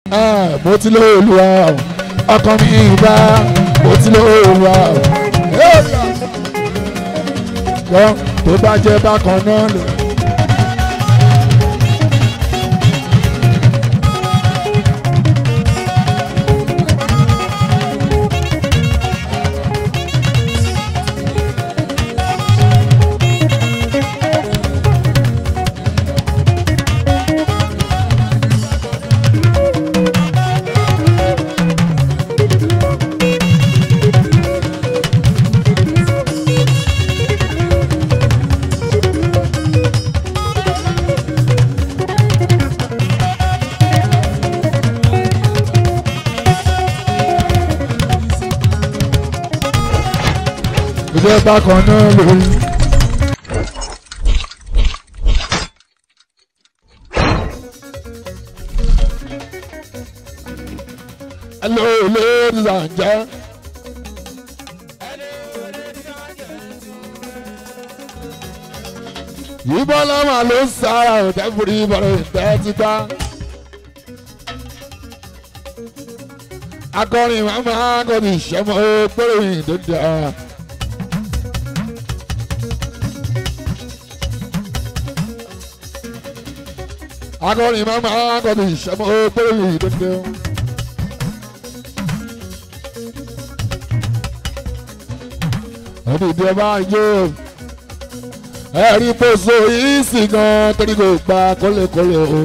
mo ti lọ olúwa ọkàn mi ìbá mo ti lọ olúwa gbọ́ tó bá jẹ́ bákan náà lò. ìjẹ́ bákan náà lórí. Hello, ladies and gentlemen. Yìbọn lọ́mọ ló ń sára òtẹ́fùrí ìbọ̀rọ̀ ìtẹ́ títà. Akọrin màmá akọrin ìṣẹ́mọ́ péré ìdódà. akọrin mama akọrin ìṣẹ́mọ́ péré ìdókè. Odidi ọba yó ẹ̀rí poso yìí sì gan torí kò gba kólékólé o.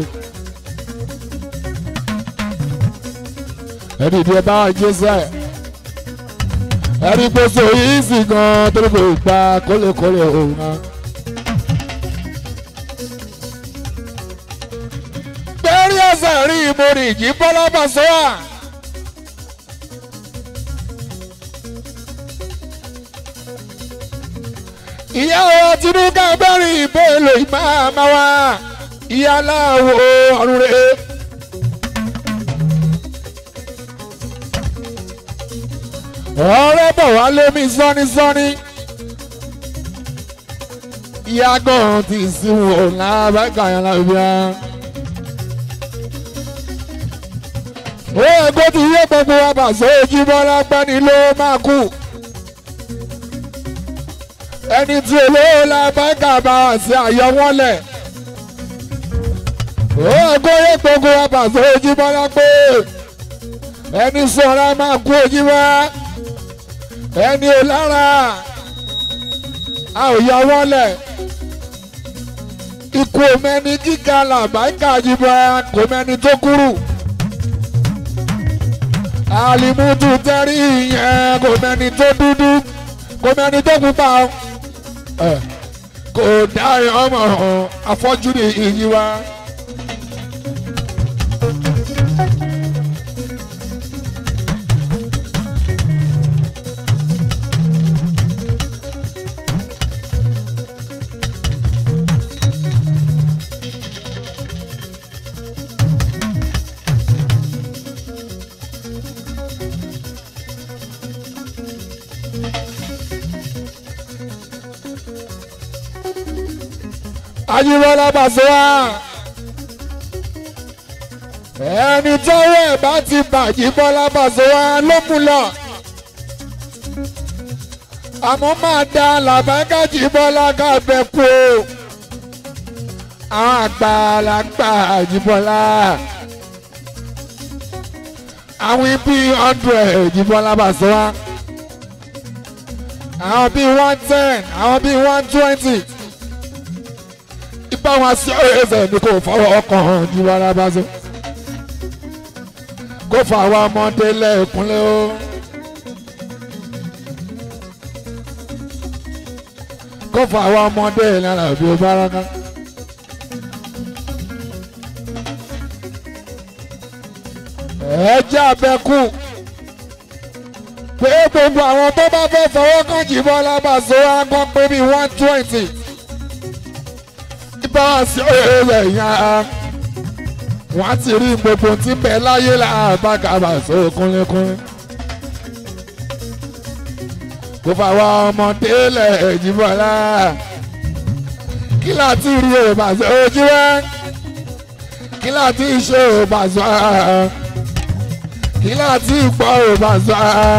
Odidi ọba yó sẹ́ ẹ̀rí poso yìí sì gan torí kò gba kólékólé o. Bẹ́ẹ̀rí ẹsẹ̀ rí ìmòrì ìjì bọ́lá bàṣọ́wà. ìyá wa tinúkà bẹ́rì ìbéèlò ìmáàmá wa ìyá aláwo ọ̀run rẹ̀. ọ̀rẹ́ bọ̀ wá lémi sọ́nísọ́ní. ìyá gan ti sìn wò lábẹ́ka yẹn lábíà. ó yẹ kó ti yé gbogbo wa bàṣẹ ojúmọ́ lágbẹ́ni ló máa kú ẹni tí olówó la báńkà bá wà sí àyọ wọn lẹ̀. ó ẹgbẹ́ yẹ gbogbo abàtà ojúmọ́ la pé ẹni sọ̀rọ̀ máa kú ojúmọ́ ẹni ò lára a ò yọ wọn lẹ̀. ikú mẹ́ni kíkà là báńkà jùmọ̀ kò mẹ́ni tó kúrú. àlìmútù tẹ́rí yẹn kò mẹ́ni tó dúdú kò mẹ́ni tó pupa o kò dáhùn ọmọ afọ́jú ní iyì wa. Ajíbọ́lá Pasuma ẹni tọ́wọ́ ẹ̀ bá ti bàjí Bọ́lá Pasuma ló mú lọ àmọ́ máa da làbágàjì Bọ́lá kábẹ́ kú o àwọn àgbàlagbà Àjíbọ́lá àwọn bíi hundred Àjíbọ́lá Pasuma àwọn bíi one ten àwọn bíi one twenty bá wọn sí ẹsẹ̀ ní kò fọwọ́ ọkàn ju ara bá so. kó fà wá ọmọdé lẹ́ẹ̀kúnlé o. kó fà wá ọmọdé lára bí o bá rán ẹ jẹ́ abẹ́kù pé gbogbo àwọn tó bá fẹ́ fọwọ́ kàn jìbọn lábàṣọ agbọ́n pé bíi one twenty bá sí ọ̀rẹ́ yẹn wọ́n ti rí gbogbo tí ń bẹ láyé làbàkàbà sọ kúnlẹ́kúnlẹ́. kò fàwọn ọmọdé lẹ̀ Jíbọ́lá kí láti rí òbàṣọ ojú wẹ́ kí láti ṣe òbàṣọ kí láti gbọ́ ò bá sọ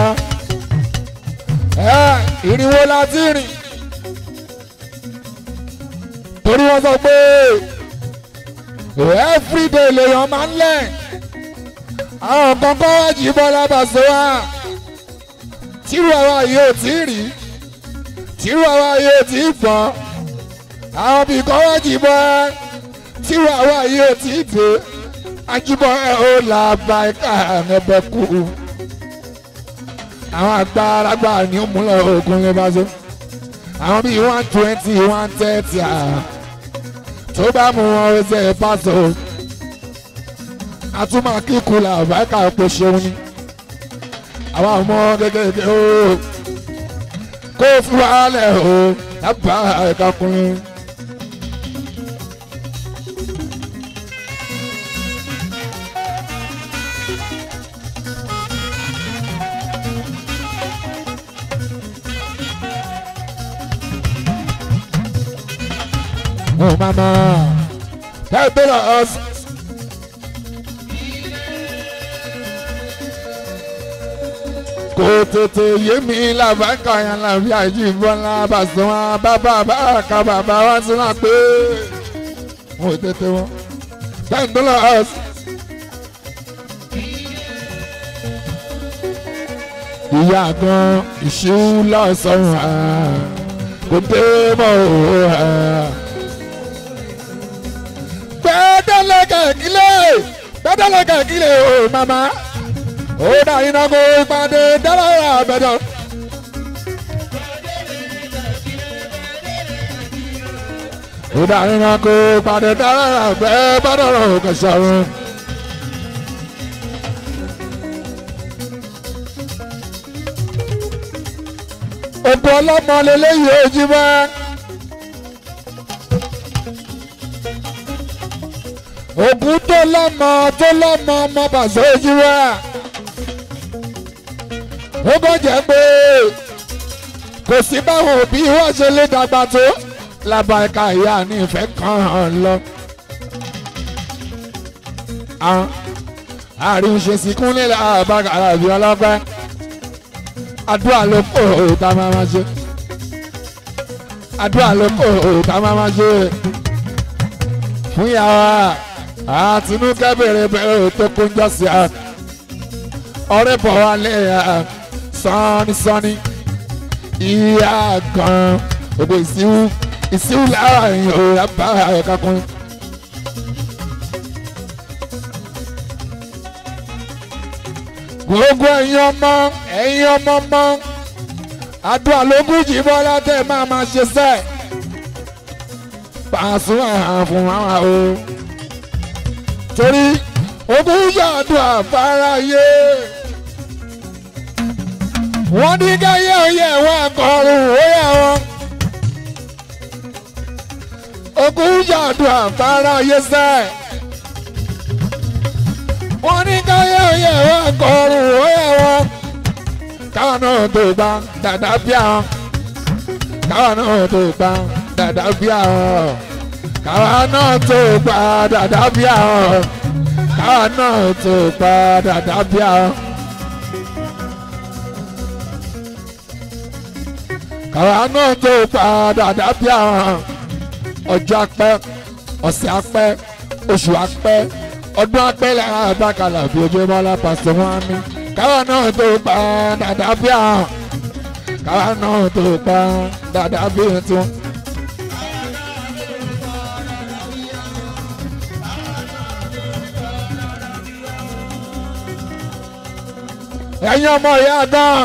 ẹ ìrìnwó láti rìn torí wọ́n sọ pé everyday lèèyàn máa ń lẹ̀ àwọn kankan wá jí bọ́lá bá sọ wá tírú àwa yìí ò tí ì rí tírú àwa yìí ò tí ì gbọ́ àwọn bí kan wá jí bọ́ tírú àwa yìí ò tí ì dé ajibọ ẹ ó là bá ẹka ẹbẹ kú àwọn àgbàlagbà ní òmùlẹ̀ ogun lè bá so àwọn bíi one twenty one thirty tó bá mú wọn ó ṣe pásọ àtúmọ̀ kíkú là bá ẹka epo ṣeun ni àwọn ọmọ kékeré ó kó fún wàhálẹ̀ ó lábàá ẹ̀ka kùnrin. Oh mama, help us. Kò tètè yé mi làbákà yẹn làbí àjíbọ́lá bàṣọ́wọ́n bàbá bàkà bàbá wá sí wá pé mo tètè wọn. Help us. Ìyá gan ìṣú lọ́sàn-án kò dé mọ́ òun gbẹdẹlẹ kẹkílẹ gbẹdẹlẹ kẹkílẹ o mama ó dá iná kó ìpàdé dálára àbẹdọ. ó dá iná kó ìpàdé dálára àbẹdọ kẹsàn-án. òkú ọlọ́mọ lélẹ́yìí ojú bá. ògùn tó lọ́mọ tó lọ́mọ ọmọ bàṣẹ ojú wa ó kàn jẹ́ pé kò sí báwọn òbí wọ́n ṣe lè dàgbà tó lábàá ẹ̀ka ìyá ní ìfẹ́ kan hàn lọ. àárín ṣe sìnkún nílẹ̀ àbára àbí ọlọ́pẹ́ àdúrà ló kó òòtá máa ma ṣe àdúrà ló kó òòtá máa ma ṣe fún yàrá àtinúkẹ́ bèrè bèrè tó kún jọ́sí à ọ̀rẹ́ bọ̀ wá lé à sọ́ni sọ́ni ìyá gan ògbó ìsíwú ìsíwú láàrin òòrà bá ẹ̀ka kún. gbogbo ẹ̀yin ọmọ ẹ̀yin ọmọ mọ́ àdúrà lógún jì bọ́lá tẹ̀ máa ma ṣe sẹ́ẹ̀ pàṣẹ àfún àwọn o torí ogún yàdùn àfáráyé wọ́n ní káyé oyè wọn kọrùn óyè wọn ogún yàdùn àfáráyé sẹ́ wọ́n ní káyé oyè wọn kọrùn óyè wọn káwọn náà tó gbà dàdá bíà káwọn náà tó gbà dàdá bíà káwa náà tó padà dábí àwọn káwa náà tó padà dábí àwọn. káwa náà tó padà dábí àwọn ọjọ́ apẹ́ ọ̀sẹ̀ apẹ́ oṣù apẹ́ ọdún apẹ́ lẹ́yìn àbákalà bí ojú bọ́lá pàṣẹ wọn ní káwa náà tó padà dábí àwọn káwa náà tó padà dábí tiwọn. ẹ̀yin ọmọ ìyá gan.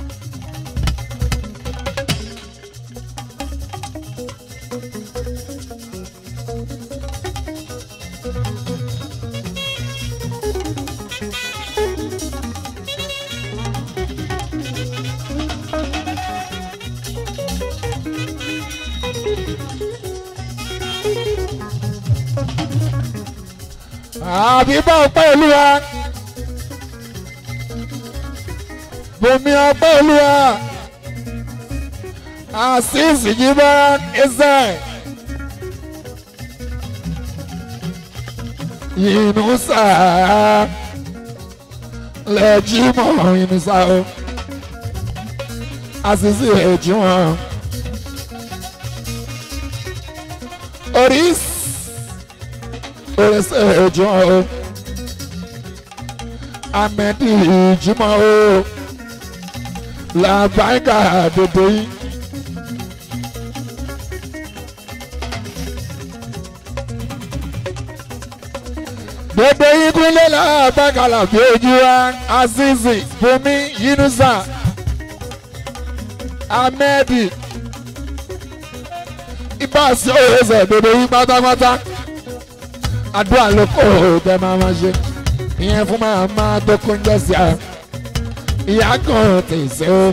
àbí bá ọpẹ́ olúwa bomi ọpẹ́ olúwa àṣìṣì jíbá ẹsẹ̀ yìnyín sáà lẹ́ẹ̀jì mọ́ ìnísà o àṣìṣe ẹ̀jì wọn. oris oríṣi ẹ̀jì wọn o amẹ́dì ìjìmọ̀ o làbáyíká dòdò yìí. gbogbo yín kúnlẹ̀ láàbàkàlà bí ojú wa azizi bùnmi yunusa ahmedi ibà sí òwòsàn gbogbo yín pátápátá àdúrà ló kó tẹ máa ma ṣe ìyẹn fún máa máa tó kóúnjẹ sí a ìyá kan tèsè o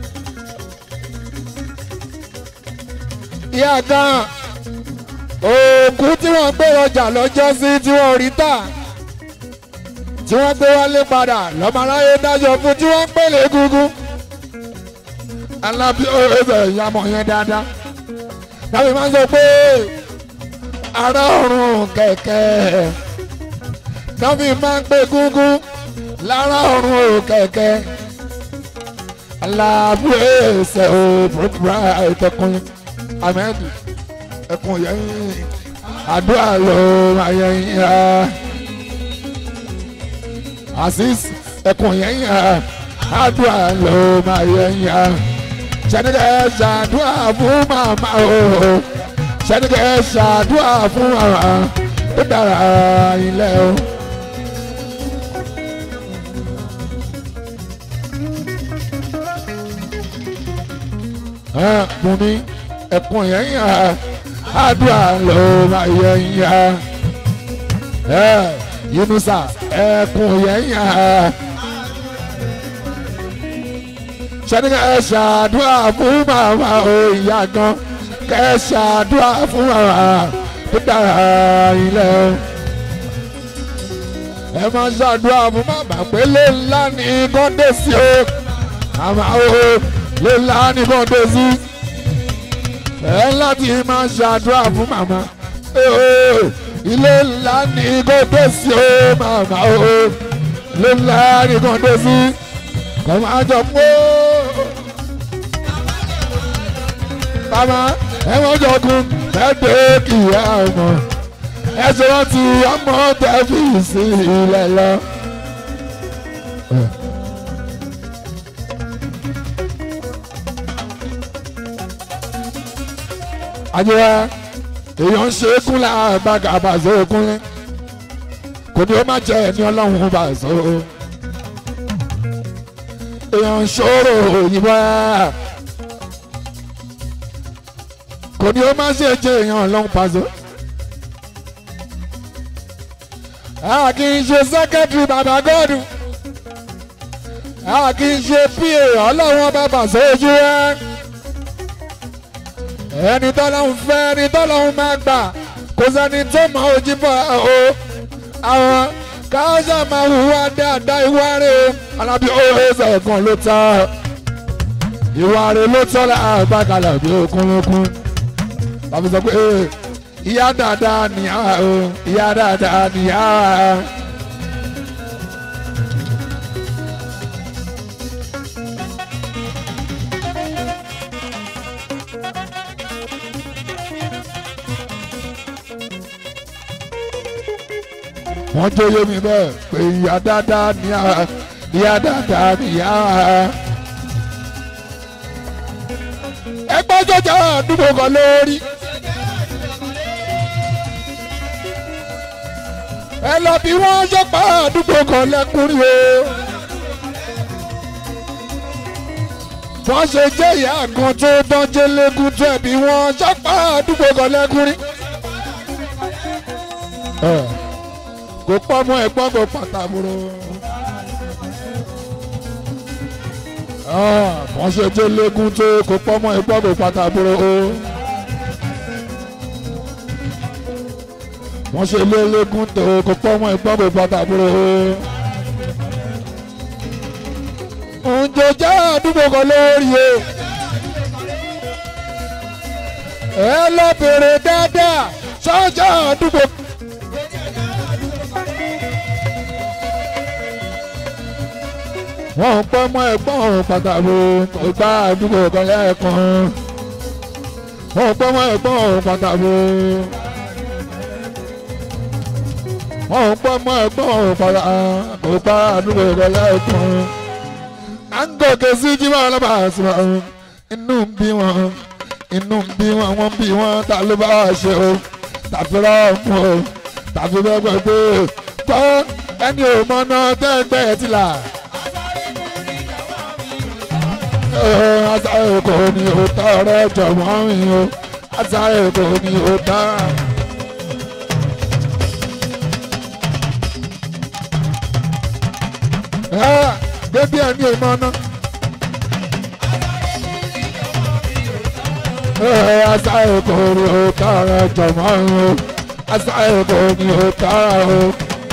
ìyá kan òkú tí wọ́n gbé ọjà lọ́jọ́ sí tí wọ́n rí tà tí wọ́n gbé wálé padà lọ́mọ aráyé dájọ́ fún tí wọ́n pèlè egungun alábí ọ̀rẹ́sẹ̀ ìyàmọ̀ yẹn dáadáa láti máa ń sọ pé ará ọ̀run kẹ̀kẹ́ láti máa ń pè gúngún lára ọ̀run kẹ̀kẹ́ alábí ọ̀rẹ́sẹ̀ òbúrúbúrá ìtẹ̀kùn ahmed ẹkùn yẹn àdúrà ló máa yẹ yín asis ẹkùn yẹn àdúrà ló máa yẹ yín sẹ́nìkẹ́ ṣàdúrà fún màmá o sẹ́nìkẹ́ ṣàdúrà fún màmá ó dára ilẹ̀ o. mo ní ẹkùn yẹn yàn àdúrà ló máa yẹ yàn yunusa ẹkùn yẹn yàn sẹ́ni kẹ́ ṣàdúrà fún màmá o ìyá gan kẹ́ ṣàdúrà fún màmá tó dára ilẹ̀ o. ẹ máa ṣàdúrà fún màmá pé lè ńlá ní kọ́ńdé sí o màmá o lè ńlá ní kọ́ńdé sí. ẹ láti máa ṣàdúrà fún màmá ilé ńlá ní kọ́ńdé sí o màmá o lè ńlá ní kọ́ńdé sí. kọ́ máa jọ pé bàbá ẹ̀wọ̀n jọkun lẹ́dẹ̀ kì í ọmọ ẹ̀sùn wọn ti ọmọ tẹ̀fì sí ilẹ̀ lọ. àjẹwà èèyàn ń ṣe é kún láàbàgà àbàzọ òkúnlẹ̀ kò ní ó má jẹ́ ẹni ọlọ́run bàzọ. èèyàn ń ṣòro òyìnbó kò ní ó má ṣe jẹ èèyàn ọlọ́run pàṣẹ. a kì í ṣe sẹ́kẹ́tìrì bàbá gọ́ọ̀dù a kì í ṣe pa ọlọ́run ọba pàṣẹ ojú ẹ. ẹni tọ́lọ́run fẹ́ ẹni tọ́lọ́run máa gbà kò sẹ́ni tó mọ ojú bọ̀ o. àwọn káwọ́sà máa hùwà dáadáa ìwà rẹ̀ alábí òwe ṣẹ̀kan ló tọ́ ìwà rẹ̀ ló tọ́ láàbàkàlà bí okun lókun tàbí sọ pé ìyá dáadáa nìyá o ìyá dáadáa nìyá. wọ́n jóyè mi bẹ́ẹ̀ pé ìyá dáadáa nìyá ìyá dáadáa nìyá. ẹgbẹ́ jọjà àdúgbò kan lórí. ẹ lọ bí wọ́n ṣọ́pá àdúgbò kan lẹ́kùnrin o. wọ́n ṣe jẹ́ ìyá kan tó dánjẹ́ lẹ́kùn tó ẹ̀bí wọ́n ṣọ́pá àdúgbò kan lẹ́kùnrin. kò pọ́ mọ́ ẹ̀gbọ́n kò pàtàkùrọ̀. wọ́n ṣe jẹ́ lẹ́kùn tó kò pọ́ mọ́ ẹ̀gbọ́n kò pàtàkùrọ̀ o. wọ́n ṣe lé lẹ́kùn tó kò pọ́ mọ́ ẹ̀gbọ́n kò pàtàkùrọ̀ o. ǹjẹ́ jẹ́ àdúgbò kan lórí o. ẹ lọ bèrè dáadáa sọ́jà àdúgbò. wọ́n ń pọ́ mọ́ ẹ̀gbọ́n pàtàkì kò gbá àdúgbò kan lẹ́ẹ̀kan wọ́n ń pọ́ mọ́ ẹ̀gbọ́n pàtàkì wọ́n ń pọ́ mọ́ ẹ̀gbọ́n pàtàkì kò gbá àdúgbò kan lẹ́ẹ̀kan à ń gòkè sí jíwá alábàásùn inú ń bí wọn inú ń bí wọn wọ́n bí wọn ta ló bá ṣe o tàbí rọ́ọ̀mù o tàbí bẹ́ẹ̀ pé kọ́ ẹni ò mọ náà tẹ́gbẹ́ ti là. Asáré kò ní o tọrẹ jọ̀wọ́ mi o Asáré kò ní o tọrẹ. Bébí ẹni ò mọ náà. Asáré kò ní o tọrẹ jọ̀wọ́ mi o Asáré kò ní o tọrẹ o.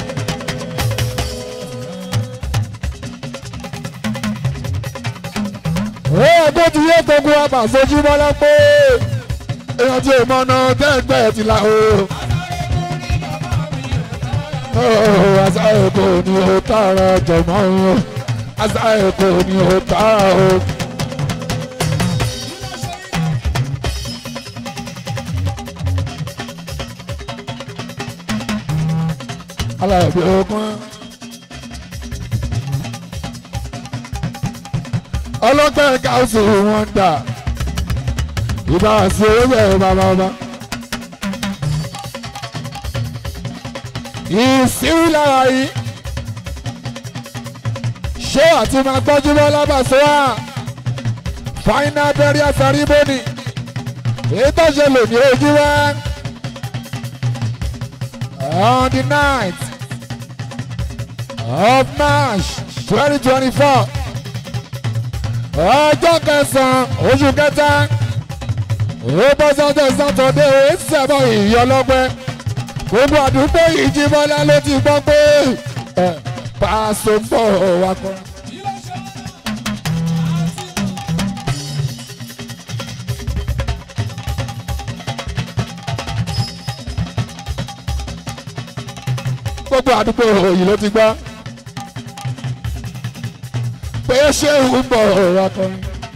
ẹgbẹ́ ti yé gbogbo àbà sojú mọ́lá pé èèyàn ti mọ ọ̀nà tẹ́gbẹ́ ti la o. àṣà èkó ni ó tààrà jọ̀mọ́ o àṣà èkó ni ó tààrà o. alábí ogun. ọlọ́pẹ́ káwùsì wọn dà ìbá sí orílẹ̀ bàbá ọba. ìsírí lára yìí ṣé àti máa gbọ́jú bọ́ lábàṣọ wa final burial ceremony èyí tó ṣe lò ní ojú wa on the night of March twenty twenty four ọjọ́ kẹsàn-án oṣù kẹta ó bọ́ sọ́jọ́ sátọ̀dé ó sẹ́bọ̀ ìyọlọ́pẹ́ gbogbo àdúgbò ìjìbọlá ló ti gbọ́ pé pàṣẹ ń bọ̀ wá kọ́. gbogbo àdúgbò yìí ló ti gbọ́ pé ṣé ń bọ̀ wá kọ́.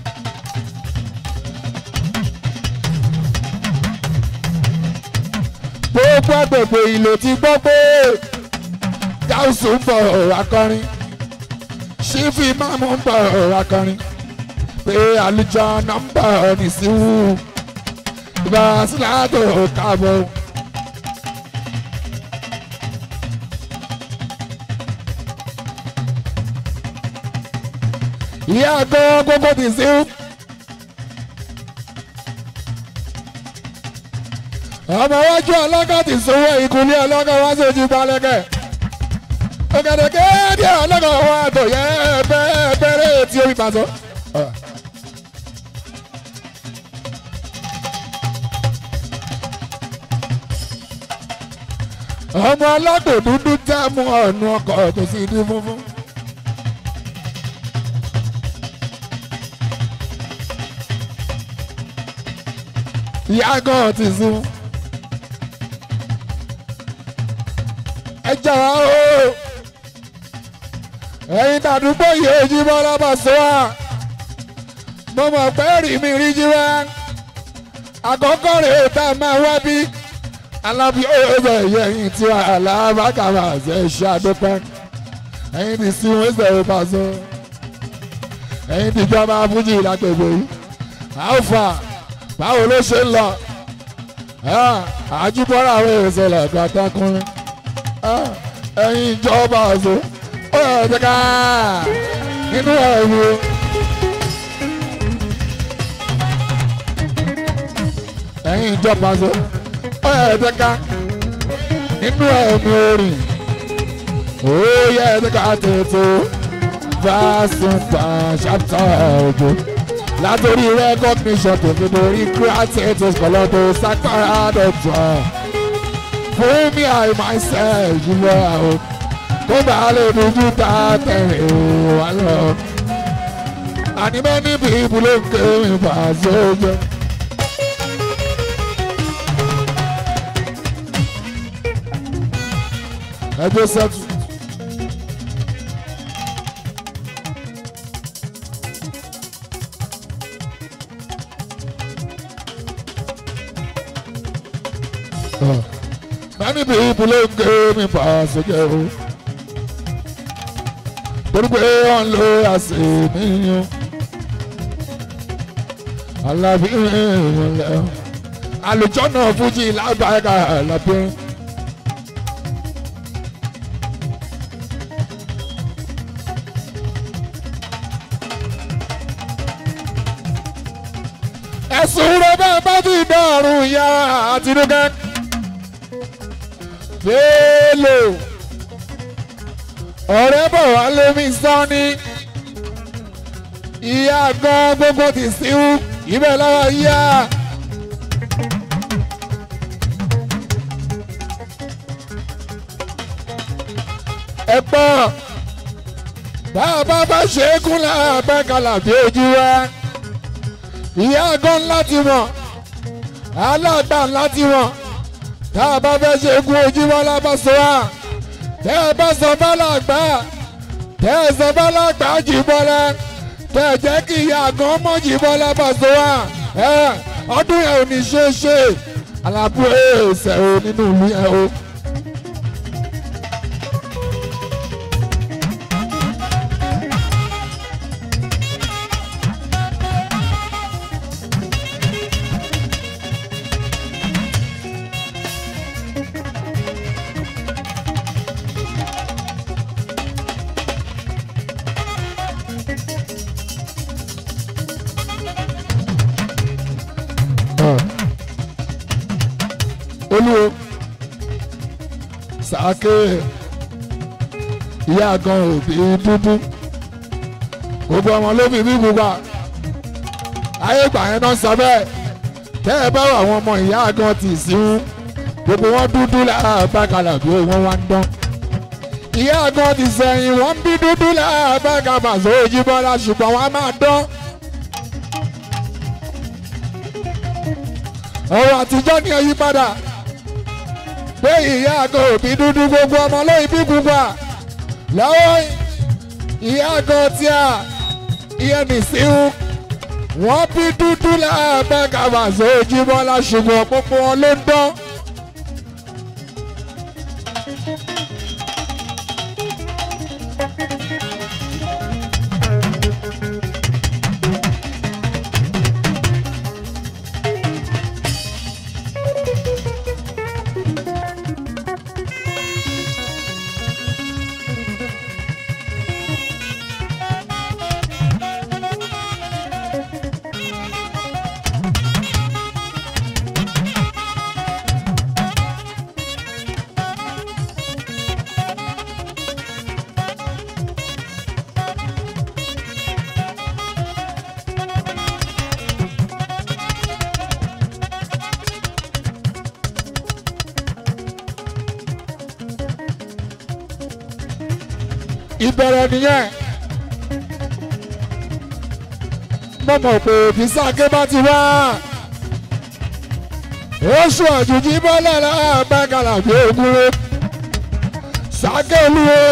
gbogbo agbègbè ìlò ti gbọ́ pé gáúsù ń bọ̀ akọrin ṣífì máàmù ń bọ̀ akọrin pé àlùjọ nọ́mbà nìṣíwù ìbá síláàtò káàbọ̀. ìyá àgọ́ gbogbo nìṣíwù. ọmọ iwájú ọlọ́kọ̀ ti sanwó ìkúnlẹ̀ ọlọ́kọ̀ wá sí ojú balẹ̀kẹ̀. ògèdèkè díẹ̀ ọlọ́kọ̀ wá tó yẹ bẹ́ẹ̀ bẹ́ẹ̀rẹ̀ tí omi pàṣọ. ọmọ ọlọ́gbò dúdú tẹ́ mú ọ̀nù ọkọ̀ tó sì di funfun. ìyá gan ti sùn. ẹ jọ̀wọ́ o ẹ̀yin tàdúgbò yìí ojú bọ́lá bọ̀ sọ wá mo mọ̀ pé rí mi rí jí wá àkọ́kọ́ rèé tá a máa wá bí alábí ọ̀rọ̀ ẹ̀yìn tí wà alábàkàrà ṣe ṣe àdópẹ́ ẹ̀yin ti sí wọn ṣe é pàṣẹ ẹ̀yin ti jọba fújì lágbègbè yìí alfa báwo ló ṣe ń lọ àjùbọ́lá àwọn èso lọ́dọ̀ àtàkùnrin ẹ̀yin ìjọba àṣọ ó yẹ jẹ́ ká nínú ẹ̀rù. ẹ̀yin ìjọba àṣọ ó yẹ jẹ́ ká nínú ẹ̀mí orin ó yẹ jẹ́ ká tètè fásitì ṣàtọ̀ ọ̀gbọ́n látòrí recognition tó fi dorí creative kọlọ́dọ̀ sákàrà dọ̀tọ̀ fún mi I myself jùlọ àwọn kó bá lè dojú ta tẹ̀lé wà lọ. àní many people ló ń ké mi bá sójú. ẹjọ́ sẹ́tù. many people ló ń gé mi pa sókè o torí pé wọ́n lo àṣẹ mi o alábí ìrìnlẹ̀ àlùjọ náà fújì lágbàáyà lábẹ́. ẹ̀sùn rẹ̀ bẹ́ẹ̀ bá ti dọ̀rùn ìyá àtinúkẹ́. Bello ọ̀rẹ́ bọ̀ wá lémi sọ́ni ìyá gan gbogbo ti síwú ibẹ̀ lọ́wọ́ yá. ẹ pọ̀ bá a bá bá ṣe é kún láàbẹ̀ kalà bí ojú wa ìyá gan láti mọ̀ aláàgbà láti mọ̀ tá a bá fẹ́ ṣe é kún ojú wa lábàṣọ wa tẹ́ ẹ bá sọ bálàgbà tẹ́ ẹ sọ bálàgbà jì bọ́lá tẹ́ ẹ jẹ́ kí ìyá gan mọ́ jì bọ́lá bàṣọ wa ẹ ọdún yẹn ò ní ṣe é ṣe alábú ẹsẹ̀ o nínú ìlú yẹn o. olúwo sàáké ìyá gan òbí dúdú gbogbo ọmọ ló fi bí gbogbo ayé ìgbà yẹn náà sọ bẹ́ẹ̀ tẹ́ ẹ bá wà àwọn ọmọ ìyá gan tì sí wọn gbogbo wọn dúdú láàbàkàlà bí wọn wá ń dán ìyá gan ti sẹ́yìn wọ́n bí dúdú láàbàkàlà sóòjì bọ́lá ṣùgbọ́n wọ́n á máa dán. ọ̀rọ̀ àtijọ́ ni ẹ yí padà pé ìyá àgọ́ òbí dúdú gbogbo ọmọ lóyún bí gbogbo à lọ́wọ́ ìyá àgọ́ tí a ìyẹn nìsíhun wọ́n bí dúdú láàbẹ̀ kàbàṣọ ojúmọ́lá ṣùgbọ́n gbogbo wọn ló ń dán. ìbẹ̀rẹ̀ nìyẹn. mo mọ̀ pé òfìsà ké bá ti wá. oṣù àjòjì bọ́lá láàbàkàlà bí ogúnrẹ́. sàké olúwo.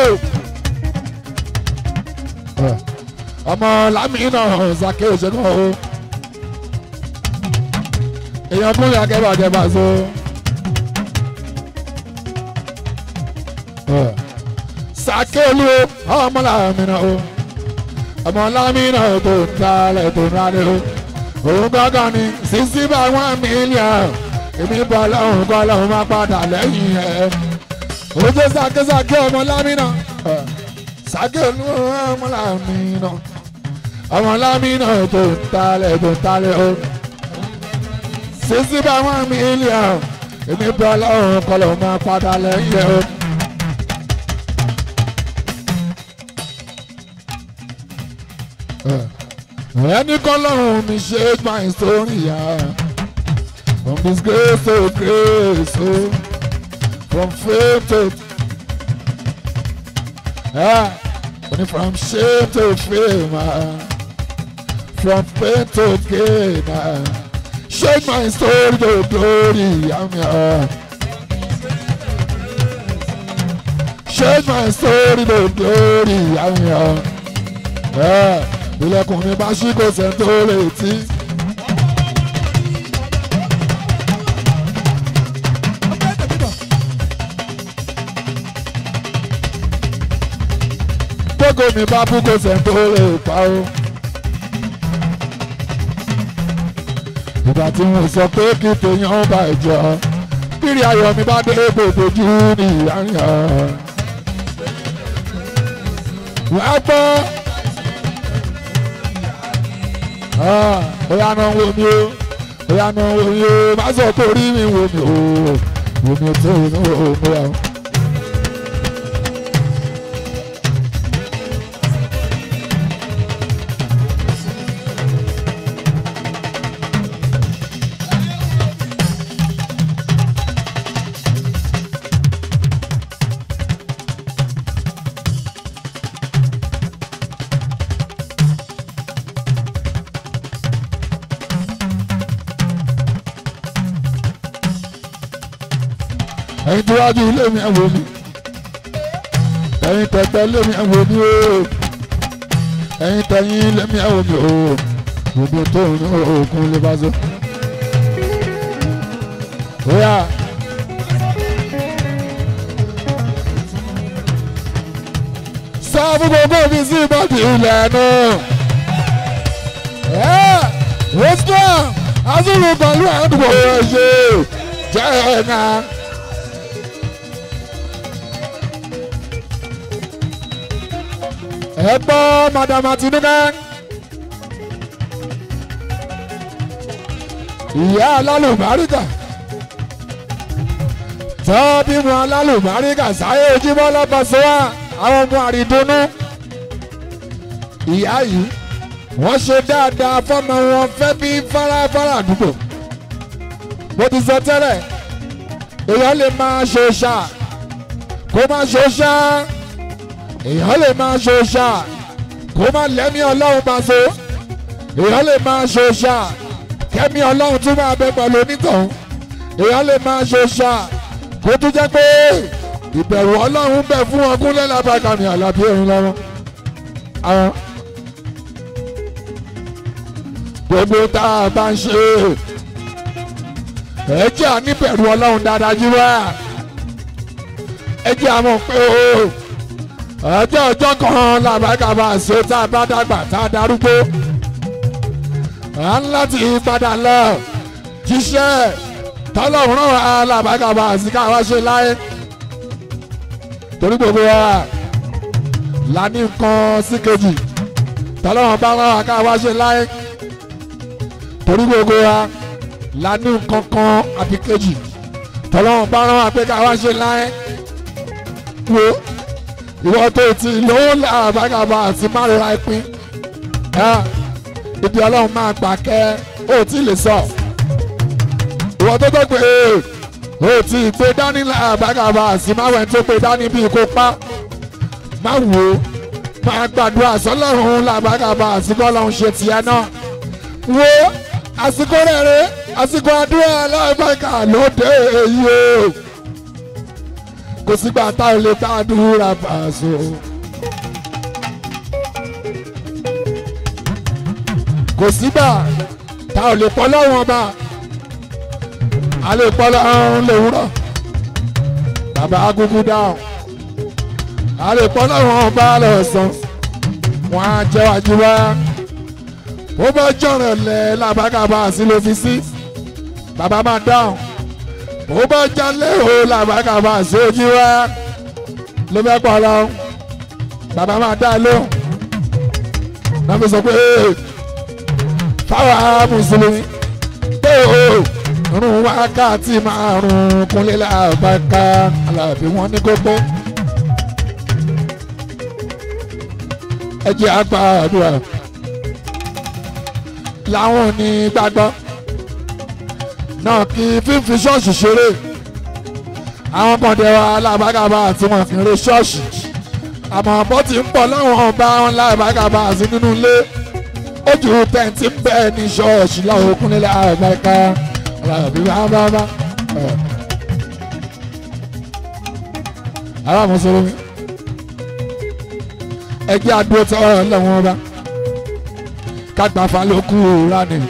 ọmọ lámìnà sàké òṣèkọ́ o. èèyàn fún ìyá kẹ́bàkẹ́bà so. Uh sàkè olúwo ọmọ làmìnà o ọmọ làmìnà tó ń talẹ̀ tó ń rálẹ̀ o òun gángan ni sísí bá one million èmi bọ̀ lọ́hùn kọ́ lọ́hùn máa padà lẹ́yìn ẹ̀ ojú sàkè sàkè ọmọ làmìnà sàkè olúwo ọmọ làmìnà ọmọ làmìnà tó ń talẹ̀ tó ń talẹ̀ o sísí bá one million èmi bọ̀ lọ́hùn kọ́ lọ́hùn máa padà lẹ́yìn ẹ̀ o. ẹni kọlọ́run mi ṣe my story ya from disgrace to grace o from faith to ah only from shame to fame ah from pain to gain ah shake my story to glory am ya shake my story to glory am ya. Ah ilẹ̀kùn mi bá ṣí kò sẹ́ni tó lè tí. tógo mi bá bú kó sẹ́ńtò lè pa o. ìgbà tí mo sọ pé kí tèèyàn bá jọ bírí ayọ̀ mi bá dé gbogbo jù ní ìyáyà. wàá gbọ́ ó yá náà wo mi o ó yá náà wo mi o má sọ pé orí mi wo mi o wo mi o tó o ní o mo yà o. ẹ̀yin tí wájú ilé mi ẹ̀ wò mí ẹ̀yin tẹ̀tẹ̀ ilé mi ẹ̀ wò mí o ẹ̀yin tẹ̀yìn ilé mi ẹ̀ wò mí o gbogbo tó ń òkun lè bá so. Oya. sọ fún gbogbo mi sí ìbọ̀dì ilẹ̀ náà. ẹ̀ wọ́n sọ azúlù pẹ̀lú àdúgbò rẹ̀ ṣe jẹ́ ẹ̀ náà. ẹ gbọ́ madam Àtinúkẹ́ ìyá alálùbáríkà tọ́ bímọ alálùbáríkà sáyé ojúmọ́ lọ́pọ̀sọ́wọ́ àwọn ọmọ àrídùnnú ìyá yìí wọ́n ṣe dáadáa fọ́mọ wọn fẹ́ bí fáráfárá àdúgbò mo ti sọ tẹ́lẹ̀ èèyàn lè máa ṣe ṣá kó má ṣe ṣá èèyàn lè máa ṣe ṣá kó má lẹ́mí ọlọ́run máa so èèyàn lè máa ṣe ṣá kẹ́mí ọlọ́run tún máa bẹ pẹ̀lú onítọ̀hún èèyàn lè máa ṣe ṣá kó tún jẹ́ pé ìbẹ̀rù ọlọ́run bẹ̀ fún wọn kúnlẹ̀ lábàkàmì àlàbí ẹ̀rín lọ́wọ́ àwọn gbogbo tá a bá ń ṣe ẹ jẹ́ àníbẹ̀rù ọlọ́run dáadáa jí wá ẹ jẹ́ àmọ̀ pé o ọjọ́ ọjọ́ kan làbákàbà ṣe tá a bá dàgbà tá a darúgbó à ń láti padà lọ jíṣẹ́ tọ́lọ́run náà wà làbákàbà sí káwá ṣe láyé torí gbogbo wa la ní nǹkan sí kejì tọ́lọ́run bá wà káwá ṣe láyé torí gbogbo wa la ní nǹkan kan àbí kejì tọ́lọ́run bá wà pé káwá ṣe láyé wo ìwọ tó ti lówó làbàgàbà àti márùn ìpín ibi ọlọ́run máa gbà kẹ́ ó tí lè sọ ìwọ tó tó pé ó ti gbé dání làbàgàbà àti márùn tó gbé dání bíi kó pa má wò ó máa gbàdúrà sọlọ́run làbàgàbà àti bọ́lọ́run ṣe tiẹ̀ náà wo àsìkò rẹ̀ rẹ̀ àsìkò àdúrà làbàgà lóde èyí o kò sígbà tá ò lè gbàdúrà Paso. kò sígbà tá ò lè pọ́ lọ́wọ́n ọba a lè pọ́ lọ́rùn lòwúrọ̀ bàbá agúgú dáhùn a lè pọ́ lọ́wọ́n ọba lọ́sàn wọ́n á jẹ́ wájú wá ó bá jọ̀rọ̀ lẹ̀ làbákàbà sí ló fi sí bàbá máa dáhùn ó bá jalè o làbákàbà sójú wa ló fẹ́ pọ̀ lọ bàbá máa dá lóhùn náà fi sọ pé fáwọn mùsùlùmí pé o rún wákàtí márùn-ún kúnlẹ̀ làbákà alábí wọn ní kó pé ẹ jẹ́ àgbà àdúrà làwọn ò ní gbàgbọ́ náà kí fífi ṣọ́ọ̀ṣì ṣeré àwọn kan dẹ̀ wá alábàgàbà àti wọn kì í re ṣọ́ọ̀ṣì àmọ́ bó ti ń pọ̀ láwọn ọba wọn lábàgàbà àti nínú ilé ojú tẹ̀ǹtì ń bẹ́ẹ̀ ní ṣọ́ọ̀ṣì láwọn okùn nílẹ̀ àgbàkà alábí bábábá. ará mùsùlùmí ẹgbẹ́ àdúró tọ́ ọ̀rọ̀ lẹ́wọ̀n ọba kágbáfa ló kú ránì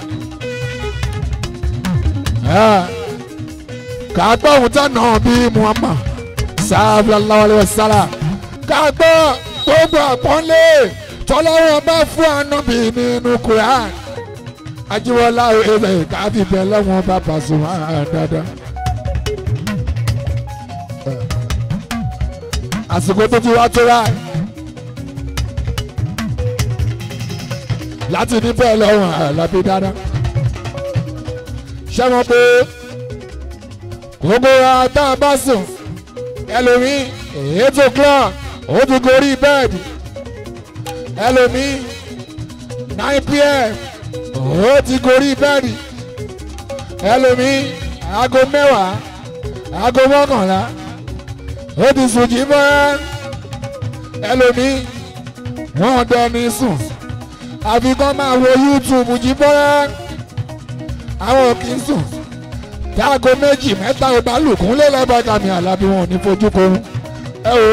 ká gbọ́ ohun tó nà bí Muhammad sallallahu alaihi wasallam ká gbọ́ gbogbo àpọ́nlé tọ́lọ́wọ́ bá fún ànábì nínú Quran ajíwọ́lá ewé káfí bẹ́ẹ̀ lọ́wọ́n bá Pasuma dáadáa. àsìkò tó ti wá tó rà láti ní bẹ́ẹ̀ lọ́wọ́n àlàbí dáadáa. ṣé wọn pé gbogbo wa tá a bá sùn ẹlòmíì eight o'clock ó ti gorí bẹ́ẹ̀dì ẹlòmíì nine pm ó ti gorí bẹ́ẹ̀dì ẹlòmíì aago mẹ́wàá aago mọ́kànlá ó ti sùn jí mọ́ ẹlòmíì wọ́n dẹni sùn àfi kọ́ máa wo YouTube jí bọ́rẹ́ àwọn kì í sùn táago méjì mẹ́ta ò bá lùkún lé lọ́bàgà mi àlàbí wọn ò ní fojú korun ẹ o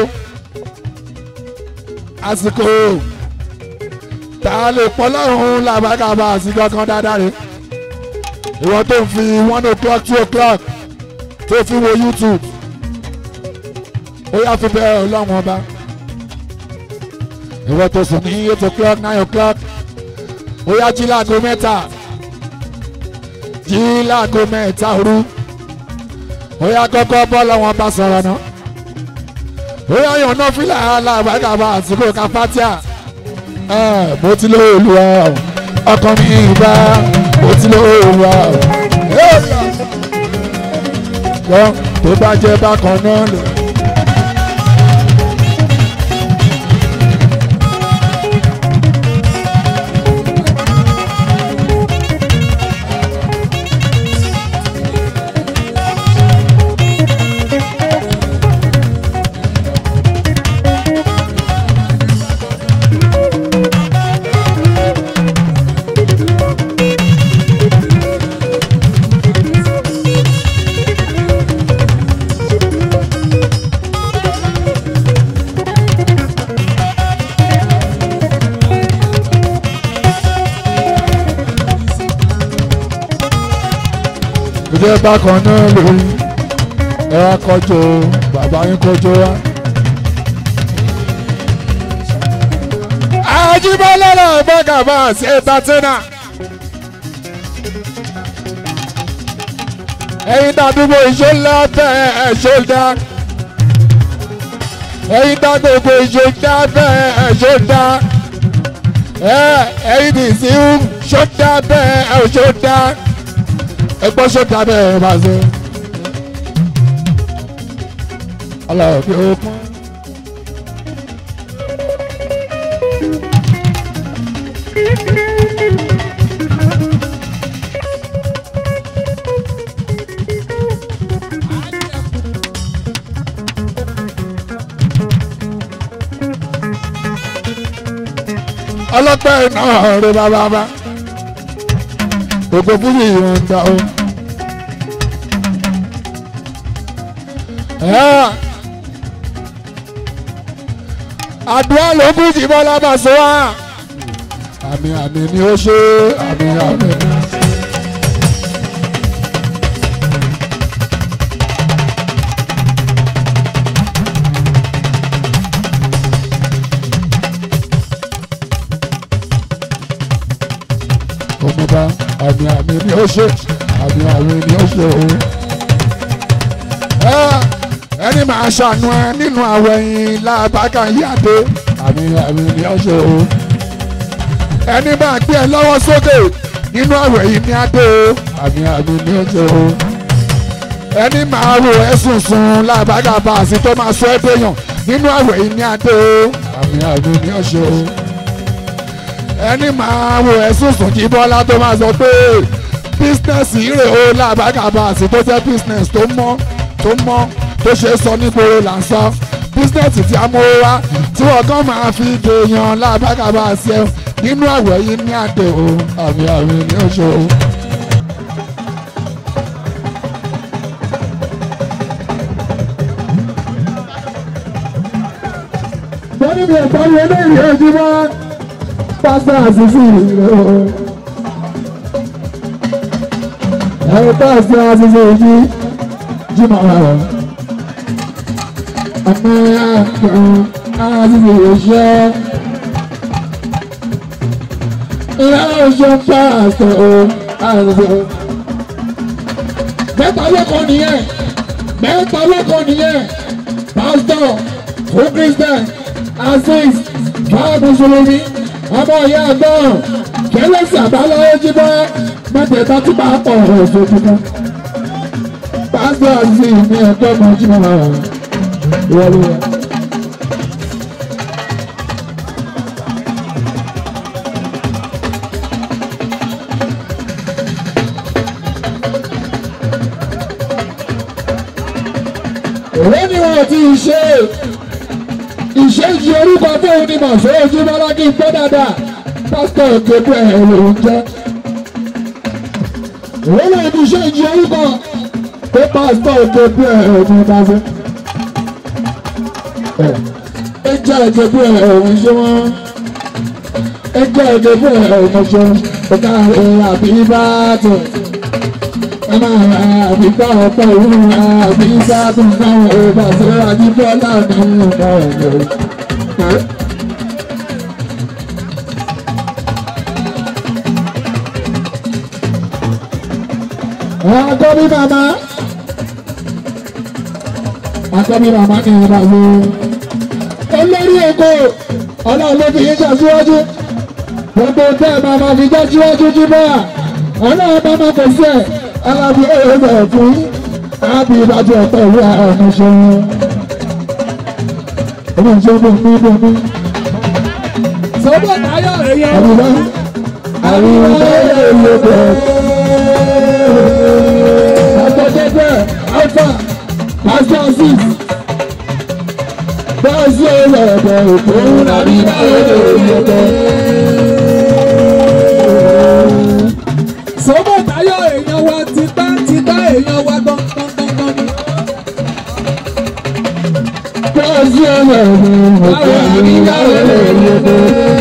àsìkò tá a lè pọ́ lọ́rùn làbàgà bá àsìkò kan dáadáa rè ìwọ tó ń fi one o'clock two o'clock tó fi wo YouTube ó yá fi bẹ́ẹ̀ ọlọ́run ọba ìwọ tó sùn ní eight o'clock nine o'clock ó yá jí láago mẹ́ta jí láago mẹ́ta òru ó yá kọ́kọ́ bọ́ lọ́wọ́n bá sọ̀rọ̀ náà ó yá yàn náà fílà alábàgàbà àsìkò káfátíà mo ti lọ Olúwa ọkàn mi ìbá mo ti lọ Olúwa wọ́n tó bá jẹ́ bákan náà lè. ìjẹ́ bákan náà lórí ẹ wá kọjọ bàbá yín kọjọ wá. Àjíbọ́lá náà gbọ́gàbá sí ẹ̀tàtínà. ẹ̀yin dàdúgbò ìṣọ́lá bẹ́ẹ̀ ẹ̀ ṣọ́dá. ẹ̀yin dàgbogbo ìṣọ́dá bẹ́ẹ̀ ẹ̀ ṣọ́dá. ẹ̀yin dìísí ṣọ́dá bẹ́ẹ̀ ẹ̀ ṣọ́dá ẹgbọ́ sọ́dà bẹ́ẹ̀ bá ṣe. aláwọ̀ bí ó pọ́n. ọlọ́pàá náà rẹ bàbá bá gbogbo fújì yìí ń dá o. àdúrà ló kú jì bọ́lá bá sọ wá. àmì àmì ni ó ṣe àmì àmì ni. ọmọba àmì àmì ni ó ṣe àmì àmì ni ó ṣe o. ẹni máa ṣàánú ẹ nínú àwẹ̀ yìí lábàkà yíyàdé àmì àmì ni ó ṣe o. ẹni máa gbé ẹ lọ́wọ́ sókè nínú àwẹ̀ yìí ní adé o àmì àmì ni ó ṣe o. ẹni máa wò ẹ sùn sùn lábàkà bá a sì tó máa sọ ẹ déyàn nínú àwẹ̀ yìí ní adé o àmì àmì ni ó ṣe o ẹni máa wo ẹ̀sùn sùn kí bọ́lá tó máa sọ pé bísínẹ́sì rè ó làbákàbàsì tó jẹ́ bísínẹ́sì tó mọ́ tó mọ́ tó ṣe sọ nígboro là ń sọ bísínẹ́sì tí a mú wá tí wọ́n kàn máa fi dèèyàn làbákàbàsì ẹ̀ nínú àwẹ̀ yìí ní àdè o àmì àmì ní oṣù o. wọ́n ní mi ò parí eléyìí ojúmọ́ pásítọ̀ àṣìṣe ìlú. ẹ̀rọ pásítọ̀ àṣìṣe ìlú jìmọ̀ rẹ̀. àmì àkùn àti ìṣe. Ìyá oṣù pásítọ̀ àti mẹ́ta lọ́kọ̀ nìyẹn mẹ́ta lọ́kọ̀ nìyẹn pásítọ̀ fún christian azeez fáwọn mùsùlùmí ọmọ ìyá àgbọ̀n kẹlẹ́sì àbáláyé jíbọ́ mẹ́tẹ̀ẹ̀ta tí bá pọ̀ ọ̀ṣọ́ tuntun pásítọ̀ azeez ní ẹ̀kọ́ ọmọ jíbọ́ wọlé. òwe ni wọn ti ṣe ìṣèjì orúkọ fóun ni màṣẹ ojú bọ́lá kí n pẹ́ dáadáa pásítọ̀ gbogbo ẹ̀ ló ń jẹ́ òwe ni wọn ti ṣèjì orúkọ pé pásítọ̀ gbogbo ẹ̀ ló ń bá fẹ́ ẹ jẹ́ gbogbo ẹ̀ ló ń ṣe wọ́n ẹ jẹ́ gbogbo ẹ̀ ló ń ṣe ọ̀gá ẹ̀ àbí bá tó àbíkọ́ ọ̀pọ̀ òun àbí sáàtún náà ọba tó àjíbọ́lá ní ọ̀gá ọ̀gá. Akọ́bí màmá. Akọ́bí màmá ni ọba ló. Olórí Èkó ọlọ́run ló fi yín jà síwájú. Gbogbo tẹ́ ẹ̀ máa ma fi já síwájú jíbọ́ à. Ọlọ́run bá máa kò sí ẹ̀ alábi ẹ̀rọ fún ábí ìbájú ọ̀pọ̀ ìwé àwọn ṣe ọmọ ìṣe bò ní bò ní. sọ́bọ̀ táyọ̀ èèyàn. àríwá àríwá èlò bẹ̀. àtọ̀tẹ̀tẹ̀ alpha pastor six bọ́ọ̀sì ẹ̀rọ ẹ̀bẹ̀ òkú àríwá èlò bẹ̀. sọ́bọ̀ táyọ̀ èèyàn wa tipá tipá èèyàn wa gbọ̀ngbọ̀ngbọ̀ngbọ̀n ni. bọ́ọ̀sì ẹ̀rọ ẹ̀bẹ̀ òkú àríwá èlò bẹ̀.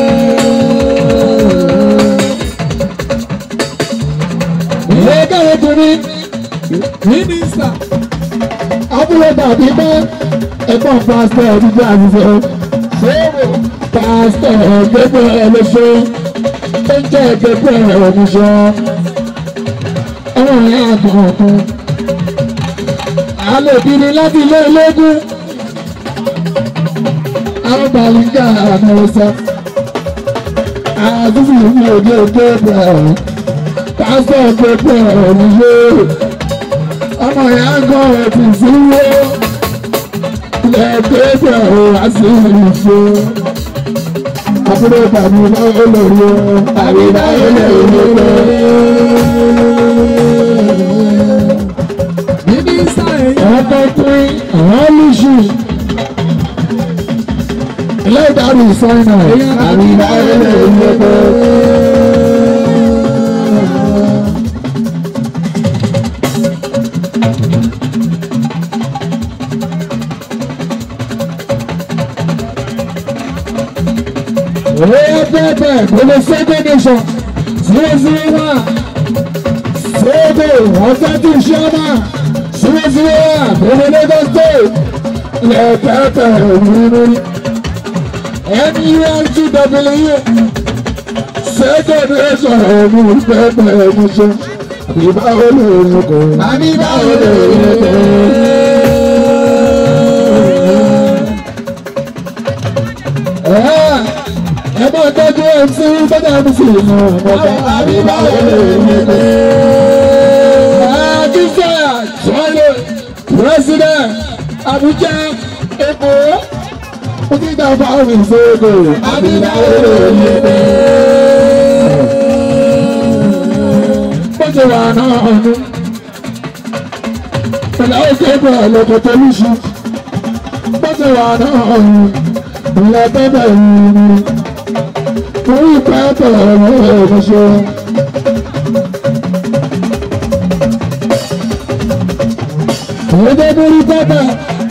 Ìlẹ́gà obìnrin mínísítà abúlé tàbí bá ẹ̀gbọ́n pásítọ̀ dídá àṣìṣe pásítọ̀ gbogbo ẹlẹ́ṣẹ́ tó ń jẹ́ gbogbo ẹ̀rọ̀mùṣọ́ ọmọ ìyá àgbọ̀n alòbìnrin láti ilé ológun àwọn bàlíkà àmọ́ ọ̀sẹ̀ àdúgbò ní òde òde bẹ̀rẹ̀ pásítọ̀ gbogbo ẹ̀rọ̀mùṣọ́ ọmọ ìyá gan ẹ̀tì sí wó lẹ́ẹ̀kẹ́gbẹ̀ ò wá sí ìṣe àbúrò tàbí báwo lórí o tàbí báwo lórí o. mínísítà èèyàn. àwọn tó pín àwọn lùsù ilé ìdarí ìsọ́nà tàbí báwo lórí o. Oya pẹ́pẹ́ gbogbo Sẹ́gbẹ́ nation zero zero one Sẹ́gbẹ́ ọ̀sẹ́tù ṣọ́mà zero zero one gbogbo Lagos state ilẹ̀ pẹ́pẹ́ òmìnirí NURTW Sẹ́gbẹ́ nation òmìnirí pẹ́pẹ́ òmìnirí àbíbá olórí kò àbíbá olórí kò. ẹ bá tọ́jú mc bọ́dà mc mọ̀ ọ̀gá àbíbá olóògbé. àjíṣẹ́ àjọyọ̀ president Abuja Èkó òkìtà fáwọn ìṣòro àbíbá olóògbé. bọ́sẹ̀ wà náà ọ̀nù pẹ̀lú òkè bọ̀ lọ́kọ̀ tó lùsù bọ́sẹ̀ wà náà ọ̀nù ìlà bẹ́bẹ̀ yìí orí pẹ́pẹ́ ọ̀rọ̀ ẹ̀ṣọ́. Ọ̀rẹ́dẹ́ borí pẹ́pẹ́.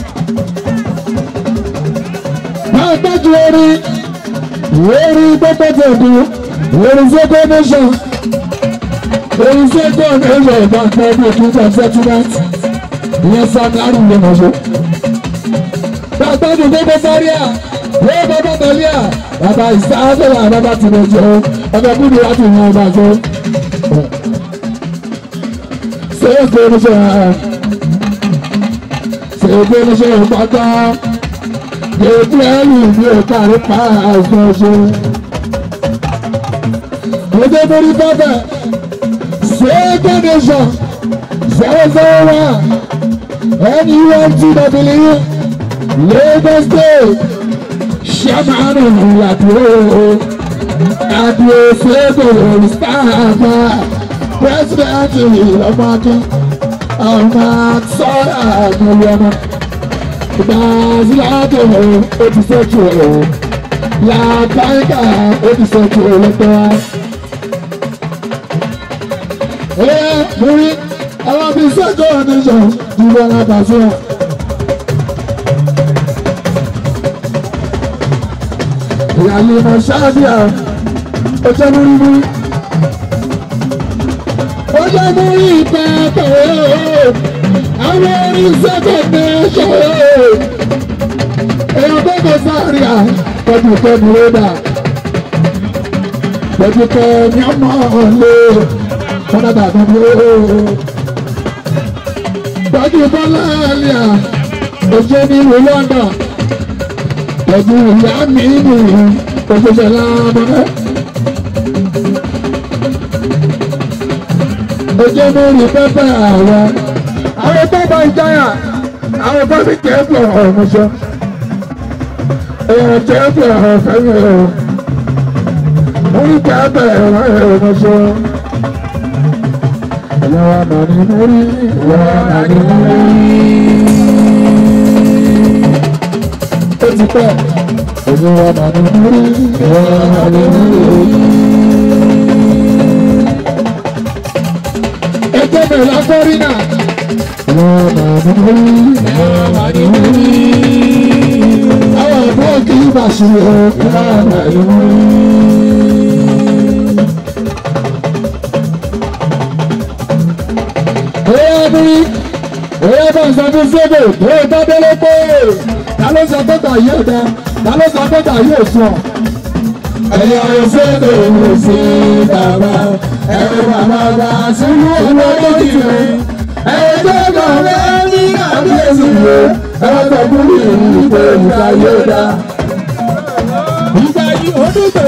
Máa tọ́jú orí orí pẹ́pẹ́ tẹ̀kú orí sẹ́kọ̀ nation orí sẹ́kọ̀ nation bá pẹ́ bí òkúta settlement ìyẹn sáà ní àrùn lè mọ̀ ṣe. Bàbá mi gbogbo sáré à, wọ́n bàbá tẹ̀lé à, bàbá ìsáájọ́lá bàbá ti lè jọ, ọmọ kúndùn láti yan ọba jọ. Ṣé é gbé oníṣẹ́ ẹ̀? Ṣé é gbé oníṣẹ́ ẹ̀ pátá? Ètò ẹ̀rù mi ò kárí pa àìsàn ṣe. Ojú borí bábẹ̀, ṣé é gbé oníṣẹ́ zero zero one NUMTW Lagos State Ṣẹ́mánù Ìyàdúró Adúrósẹ́gbò Mustapha President Ìlọ́mọdé ọmọ sọ́ra àgbọ̀lọ́mọ Gbàzílátò ó ti sọ́jú ẹ̀ Làbáyíká ó ti sọ́jú ẹ̀ lọ́tọ́ wa. Ẹ mú rí àwọn bíi sẹ́kọ̀ nation jùlọ alábàáṣọ́. ìyàlú ọmọ ṣáàbíà ó jẹ́ múrí múrí. ó jẹ́ múrí pẹ́ẹ́pẹ́ àwọn orin sẹ́kọ̀ nation. èèyàn tó kọ sáré à pẹ̀lú pẹ̀lú rẹ́dà pẹ̀lú pẹ̀lú ọmọ ọ̀lẹ́ kọ́nà bàbá mi ó tọ́jú bọ́lá àlìyà òjò nílùú London tọ́jú ìyá mi nìyí òṣèṣe lábọ́dẹ́. òjò mórí pẹ́pẹ́ àwọn àwọn bàbá ìjáyà àwọn bàbá ìjẹ́pọ̀ ọ̀mọ̀ṣọ́ èèyàn jẹ́pọ̀ ọ̀fẹ́mi ọ̀ mórí pẹ́pẹ́ ọ̀mọ̀ṣọ́ ìyáwó màní mórí ìyáwó màní mórí. ó ti pẹ́ ìyáwó màní mórí ìyáwó màní mórí. ẹjẹ́ bẹ̀rẹ̀ lágbórí náà. ìyáwó màní mórí ìyáwó màní mórí. àwọn àbúrò kì í bàṣẹ ìyáwó màní mórí. ní òye bá ń sọ fún sébè tó o bá délé pé ta ló sọ pé tà yóò dá ta ló sọ pé tà yóò sọ. ẹ̀yà òṣèlú ìwé sí bàbá ẹ̀rọ bàbá bá sínú owó tó ti rẹ̀ ẹ̀rọ tó kàn fẹ́ ní àbíyèsí rẹ̀ ẹ̀rọ tó kú ní ìpè ìta yóò dá. ìgbà yìí ó dùgbò.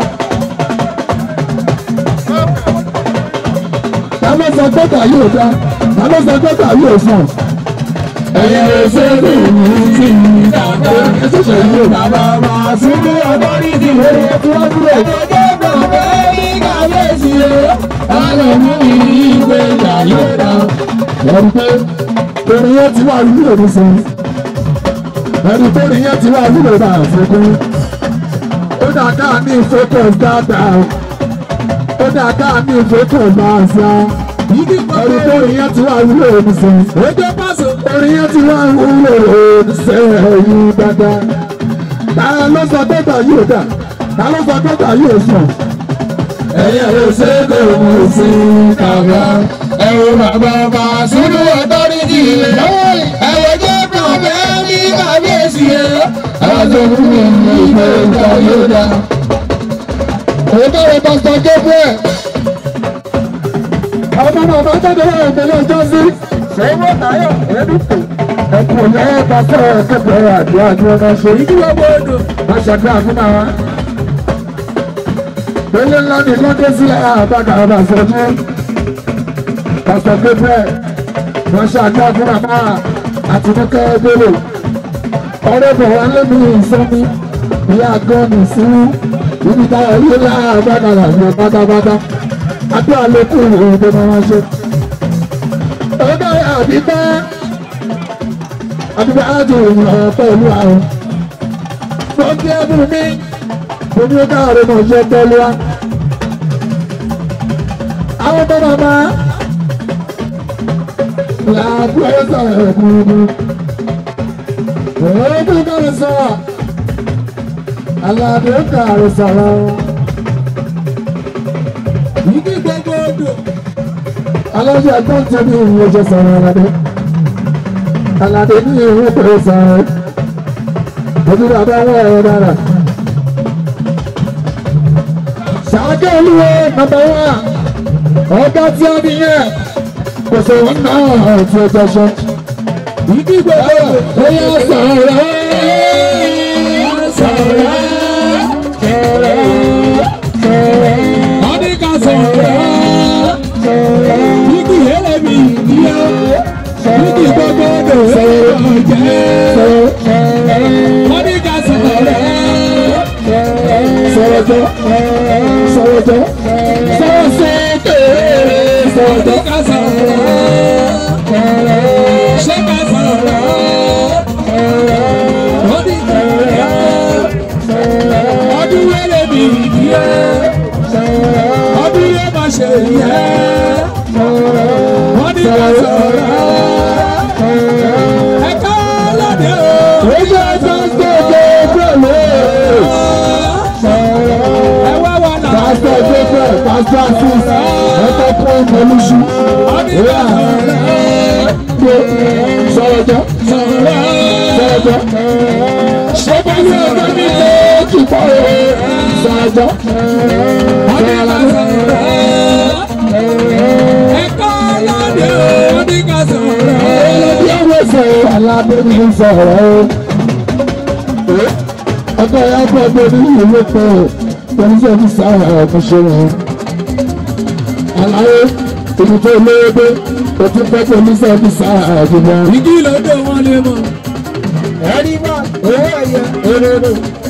ta ló sọ pé tà yóò dá ta ló sọ pé tà yóò sàn. ẹ̀yẹ òṣèlú ìlú ti dàgbà ẹ̀ṣẹ̀ṣẹ̀ yóò bàbá wa sínú ọgọ́rí ti rẹ̀ tí wọ́n dúró. ẹ̀jẹ̀ kan fẹ́ ní kàwéèsì rẹ̀ ọ̀rọ̀ mú ìwé ìgbà yóò dá. ẹ̀rí pé orin yẹn ti wá wúlò ní sọ. ẹ̀rí pé orin yẹn ti wá wúlò ní àfikún. ó dà ká ní focus dáadáa. ó dà ká ní focus máa sá orí tó orin yẹn ti wá wúlò ní sọ. Ojú pàṣẹ. Orin yẹn ti wá wúlò ní sọ ẹ̀yìn dáadáa. Ta ló sọ dọ́tà yóò dà? Ta ló sọ dọ́tà yóò sàn? Ẹ̀yẹ ló ṣe é kò mú sí kàwá. Ẹ̀rù bàbá bá sínú ọ̀tọ́rí jì lẹ̀. Ẹ̀yẹ jẹ́ kàn bẹ́ẹ̀ ní kàbíyèsí ẹ̀. Ẹ̀rọ tó fún mi ní ìgbẹ́ ìgbà yóò dà. Òótọ́ rẹ̀ pásítọ̀ Gabriel ọmọ náà bá jáde láwọn ìpínlẹ̀ ọjọ́ sí. ṣèwọ́ táyọ̀ ẹ̀dùnkù. ẹkùn lẹ́yìn pàṣẹ kẹfẹ́ àdúrà ni wọ́n máa ṣe. ìdíwọ́ bọ́ọ̀dù. má ṣàdúrà fún wa. pélé ńlá ni lọ́dún sílẹ̀ àbága ọba ṣojú. pàṣẹ kẹfẹ́ wọ́n ṣàdúrà fún bàbá àtinúkẹ́ gbèrò. ọ̀rẹ́ bọ̀ wá lẹ́nu ìsọ́mi ìyá gọ́ọ̀nù sí ibi táwọn ilé láàbàgà làwọn pátápátá àdúrà ló kù ìròyìn tó máa ṣe. ọ̀gá àbíbá àbíbá àjò ìrìn pẹ̀lú àwọn. wọ́n ti ẹ̀bùn mi omi ó káàárọ̀ náà ṣe pẹ̀lú wa. àwọn tó máa máa làbúrò sọ̀rọ̀ ẹ̀kúnrún. òun tó kàrọ̀ sọ̀rọ̀ aládé kàrọ̀ sọ̀rọ̀ ìdí gbogbo odò. aláṣẹ ẹ̀gbọ́n tó ní ìwé ọjọ́ sọ̀rọ̀ aládé aládé ní ìwé pẹ̀lú sọ̀rọ̀ ojú bàbá wọn ẹ̀rọ dára. Ṣàkẹ́ olúwo nàbà wá ọ̀gá tí a nìyẹn kò sọ wọn náà tí ó jọṣọ. Ìdí gbogbo ó yẹ sọ̀rọ̀ sọ̀rọ̀ sọ̀rọ̀ sọ̀rọ̀. wọ́n ní ká sọ̀rọ̀ igi ẹlẹ́mi ìdíyà igi gbogbo odò ẹ̀rọ jẹ́ wọ́n ní ká sọ̀rọ̀ Sọ̀rọ̀jọ́ sọ̀rọ̀jọ́ sọ̀rọ̀ sókè wọ́n ní sọ̀rọ̀jọ́. ká sọ̀rọ̀ ṣé ká sọ̀rọ̀ wọ́n ní ká sọ̀rọ̀ ọdún ẹlẹ́mi ìdíyà ọdún yẹn máa ṣe yẹ wọ́n ní ká sọ̀rọ̀ ẹ̀ka lóde o. Ojú ẹjọ́ gbogbo gbòòlò. ẹ wá wà náà. Pásítọ̀ Gbẹ́gbẹ́, Pásítọ̀ Asis, ẹ̀kọ́ kún ìmọ̀lúṣu. Ìyá sọ̀rọ̀jọ́ sọ̀rọ̀jọ́. Ṣé bá ní ọjọ́ mi lé kíkọ́ o? Sọ̀rọ̀jọ́ bí ọwọ́ sọ alábẹ́ni ń sọ̀rọ̀ o. Ọkọ̀ ya bọ̀ gbé ní ìwé pẹ̀ pẹ̀lú sẹ́ni sáà ọ̀kan ṣe wọn. Àlàyé ibi tó lówó dé, o tún fẹ́ pẹ̀lú sẹ́ni sáà àjùmọ̀. Ẹni bá owó ẹ̀yẹ òróró.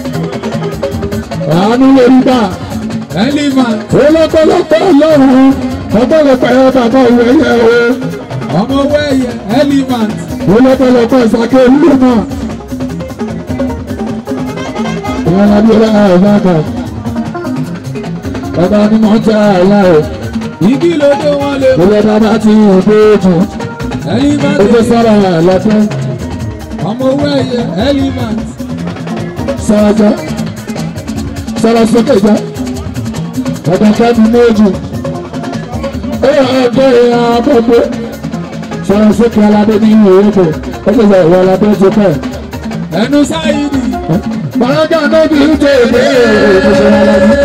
Àánú lórí bá olókòlókò lọ́rùn ọgbọ́lọpọ̀ ẹ̀rọ bàbá òwe yẹ o. Ọmọ wẹ́yẹ elephant olókòlókò ìsàkè ìlú náà. Ìyá Nàbí ọlọ́run ẹ̀rọ bàbá. Bàbá ni mo jẹ́ àìlá o. igi lóde wọn lè mọ Ilé bàbá ti yàn pé jù. elephant Ojú sọ̀rọ̀ ẹ̀ lọ́dún. ọmọ wẹ́yẹ elephant Sọ̀rọ̀ jẹ́. Sọ̀rọ̀ sókè jẹ́. Ọ̀dọ̀ kẹ́mi méjì. Ó yẹ ọgbẹ́ ìyá àbọ̀gbé. Sọ̀rọ̀ sókè aládé ní ìwé èkó. Ó sì sọ ìwọ aládé ti pẹ́. ẹnu sáyidì Bàrágà náà bí ń tẹ̀ èdè ìpèsè aládé.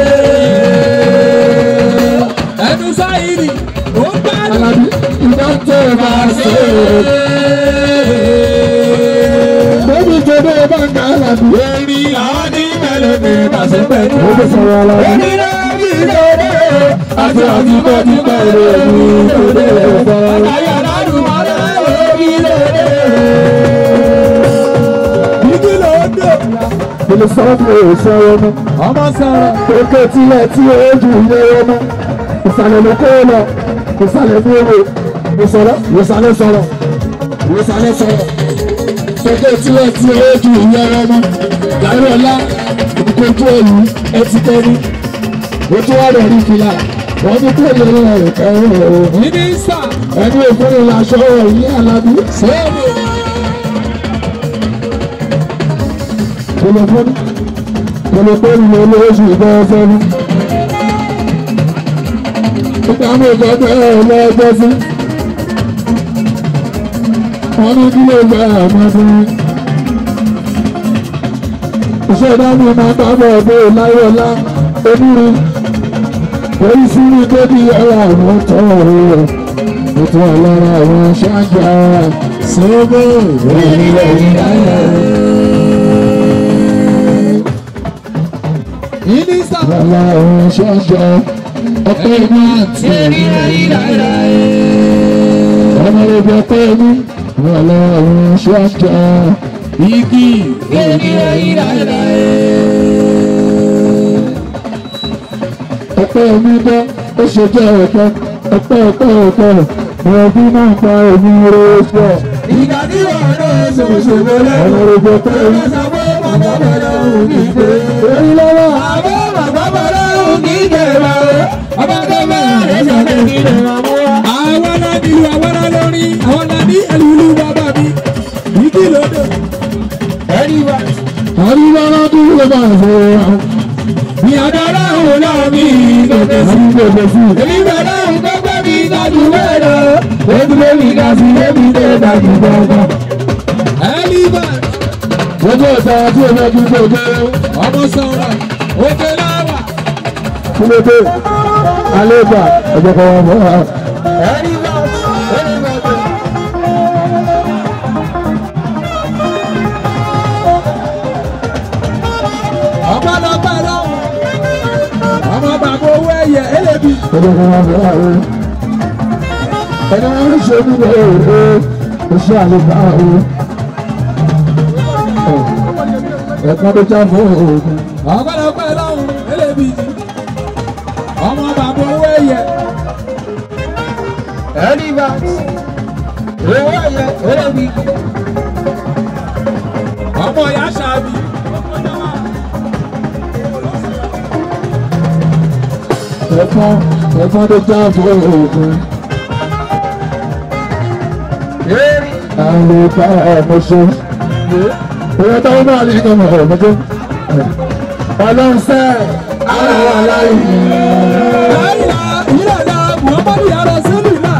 ẹnu sáyidì ó gbádùn. Aládé ìdá tó máa ṣe é. Bébí tó dé bá ń ga aládé. Eri àádí mẹ́lẹ̀ ní ìbàṣẹ́pẹ̀ ní. Ó ti sọ̀rọ̀ aládé. Eri náà bí lóde. Àti àti bọ́ ti bá èrè mi tó dé sọ̀rọ̀. Àyà ládùn mọ́lá eri lóde. Igi lóde. Ilé sọ́ọ̀fù ìṣòro mi. Ọmọ sọ̀rọ̀. Òkè tilẹ̀ tí ojú ilé ọmọ. Ìsàlẹ̀ ló kó lọ. Ìsàlẹ̀ ní owó. Ìsọ̀rọ̀. Ìsàlẹ̀ sọ̀rọ̀. Ìsàlẹ̀ sọ̀rọ̀. Òkè tilẹ̀ tí ojú ilé ọmọ. Láìrọ̀ ọ̀la. Ìkójú òyìn ẹtì tẹ́ni. Ojú wa rẹ̀ rí fìlà. Wọ́n ní kó lè rẹ̀ ẹ̀rọ. Mínísítà. Ẹni òfin làṣọ yìí Alábí. Sọ́ọ̀bù. Kòlòfóònù. Kòlòfóònù ló lóṣù ìbọn fẹ́nu. Nígbà mi kọ́ bẹ́ẹ̀ lọ́jọ́ sí. Wọ́n ní kí ló gba àmọ́dún. Iṣẹ́ ìdáná máa bá bọ̀ bó láyọ̀lá onírú. Orí sí ní débi ẹ̀rọ àwọn tọ́ ọ̀rọ̀. Ètò àlára àwọn ṣáájà. Sọ́ọ̀bù. Eri lóde. Mínísítà. Àlá àwọn ṣáájà. Ọ̀pẹ́ ìlú àti Eri lóde. ọmọ ẹgbẹ́ ọpẹ́ mi wà lọ àwọn ṣáájà Igi. Eri lóde. ọpẹ́ mi bọ́ ó ṣe jẹ́ ọpẹ́ ọpẹ́ ọpẹ́ ọpẹ́ wọn bí náà pa èmi rẹ̀ sọ Ìgbà tí wọ́n náà ṣòṣòro lẹ́nu. ọmọ ẹgbẹ́ ọpẹ́ mi Sọ pé bàbá bẹ̀rẹ̀ òun kì í gbé. èyí lọ́wọ́ Àbọ̀ bàbá bẹ̀rẹ̀ òun kì í gbé wa o. Ọba tó bẹ̀rẹ̀ rẹ̀ ṣẹ̀lẹ̀ kí lè máa mú wa. Àwọn náà di lu àwọn náà lórí. Àwọn náà ní ẹlùlú bàbá mi. Ìdí lóde. Ẹni wa. àríwá lọ́dún ló bá ṣe àwọn Ní àdára òun náà mi lóde sí. àríwá lọ́dún sí Èmi bẹ̀rẹ̀ òun gbẹ́gbẹ́ mi dájú bẹ́ẹ̀ lọ. Èmi lè mi ga sí èmi lè dájú gbọ́ngàn. Ẹni bá. gbogbo ìta tí o máa fi gbogbo ọmọ sọ̀rọ̀ òkè láwà. kílódé alẹ́gbà ẹ̀jẹ̀ kan wọn mọ́ wa. ẹni bá ẹni bá tó. ọmọ náà bá lọ́wọ́ ọmọ bàbá owó ẹ̀yẹ ẹlẹ́bi. ẹ̀jẹ̀ kan wọn mọ́ wa. ẹni wọn ń ṣe nígbà èrè oṣù àlùbá o. ẹ̀kan tó já fún òògùn. ọmọ náà bá lọ́wọ́ ẹlẹ́bi. ọmọ bàbá owó ẹ̀yẹ. ẹni bá owó ẹ̀yẹ ẹlẹ́bi. ọmọ ìyá ṣáàbì. ẹ̀kan ẹ̀kan tó já fún òògùn. àlùbá ẹ̀mọ́ṣẹ́. ìwé táwọn náà lè kọ́ mọ̀ ẹ̀mọ́ṣẹ́. ọlọ́run sẹ́ẹ̀ àwọn aláìní. Láìla ìlànà Muhammadu yàrá sílù náà.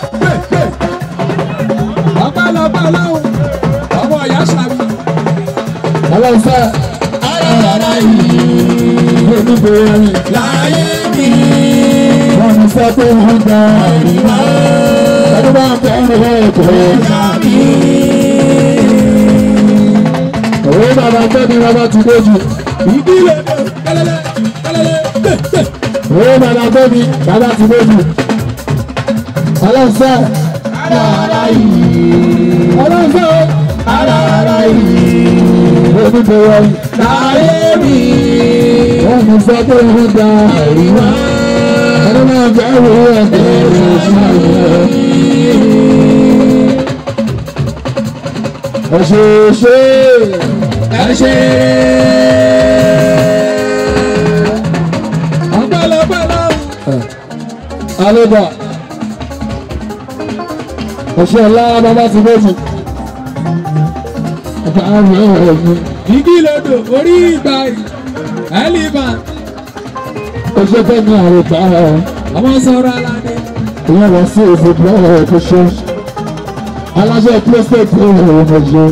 Ọpẹ́lọpẹ́ lọ́hùn, ọmọ ìyá ṣàbí. Ọlọ́sẹ̀ ayọ̀rọ̀ yìí lójúbọ ẹ̀yìn Láyé mi, wọ́n ní sẹ́ pé wọ́n gba ìrìnà ẹni bá ń bẹ̀rẹ̀ ẹ̀kọ́. ṣàbí. Òwe bàbá tẹ́bi bàbá ti dójú. Ìdílé mi, kẹlẹlẹ, kẹlẹlẹ, tẹ, tẹ. Òwe bàbá tẹ́bi bàbá ti dójú. Ọlọ́sẹ̀ ayọ̀rọ̀ yìí ọlọ́sẹ̀ ayọ̀rọ̀ yìí lójúbọ ẹ̀yìn Láyé mi, wọ́n ní sẹ́ pé wọ́n gba ìrìnà ẹni bá ń bẹ̀rẹ̀ ẹ̀kọ́. Ẹ̀ṣẹ̀ ṣe ẹ ṣe. Ọpẹ́lọpẹ́ lọ́hùn. alébà ẹ̀ṣẹ̀ ńlá bàbá ti méjì ẹ̀ka àrùn ẹ̀rọ ẹ̀yìn Ìdílé mi, orí ìgbà yìí. Ẹlíbà, ẹ̀ṣẹ̀ fẹ́mi àrùtà ẹ̀ ọmọ sọ̀rọ̀ aládé. ìyẹn lọ sí èsì bọ́ọ̀lù ẹ̀kọ́ ṣe aláṣẹ pílẹ́sítẹ̀tì ẹ̀rọ ẹ̀mọ̀jẹ́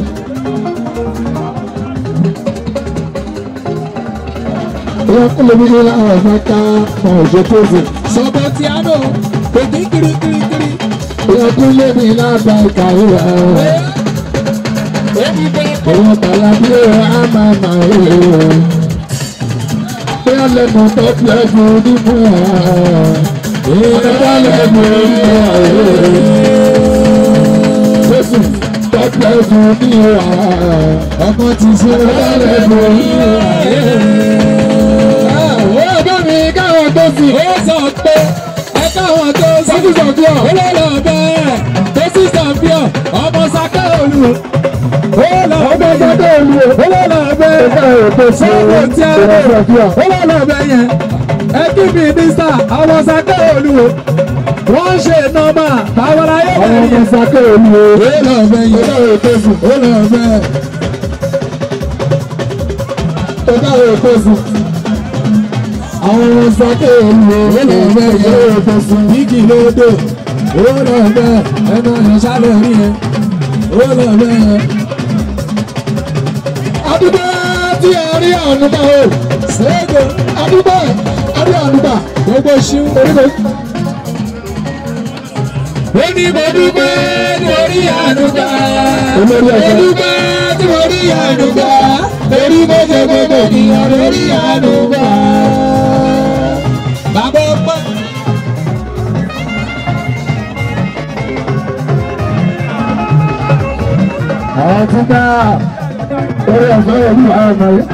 ìyẹn kúlẹ̀ bí ilé àwọn ẹ̀fọ́ ká ọ̀ṣẹ́ tó ṣe Sọ̀bọ̀ tí a nò, òkè kirikirikiri. ìyẹn kúlẹ̀ bí lábà ìkàwé ẹ̀ ìyẹn tàlà bí ẹ̀ á máa mà ẹ̀ bí a lẹ́nu tó tilẹ̀ fún onímọ̀ ẹ̀ ìyẹn bá lẹ́nu onímọ̀ ẹ̀ Jésù tó tilẹ̀ fún onímọ̀ ẹ̀ Ọkọ ti ṣe bá lẹ́nu onímọ̀ ẹ̀. Ó bá mi káwọn tó sì. ó sọ pé ẹ káwọn tó sí. Sọ́kù sọ̀kúọ̀. ó lọ lọ bẹ́ẹ̀ tó sì sàbíọ̀ ọmọ sákẹ́ olù. ó lọ Ọgbẹ́ bẹ́ẹ̀ sọ́kù olú o. ó lọ lọ bẹ́ẹ̀ Káwọn tó sì. sọ́kù tí a lè Sọ́kù sọ̀kúọ̀. ó lọ lọ bẹ́ẹ̀ yẹn. ẹ kí mi ní sà ọmọ sákẹ́ olù o. wọ́n ń ṣe nọ́mà báwọn ayé Àwọn bẹ̀rẹ̀ ọmọ yẹn. sọ́kù olú o. ó lọ bẹ́ẹ̀ yẹn Káwọn tó sì. ó lọ bẹ́ẹ̀. Káwọn tó sì. Àwọn ọmọ sọ́kù olú o. Káwọn tó sì. Igi lódò, ó lọ bẹ́ẹ̀ ẹnu ọ̀yàn sálẹ̀ rí yẹn, ó lọ bẹ́ẹ̀. Adúgbò tí a rí ànúgbà o. Ṣéègò Adúgbò a rí ànúgbà. gbogbo ṣíw. Oríko. Ó ní mo dúpẹ́ torí àdúgbà. Olórí Mo ẹ̀jẹ̀. dúpẹ́ torí àdúgbà. Torí mo ṣe gbogbo ènìyàn lórí àdúgbà. Bàbá ọpẹ́. Àwọn tí ká orí ọ̀fẹ́ orí àwọn ọmọ yẹn.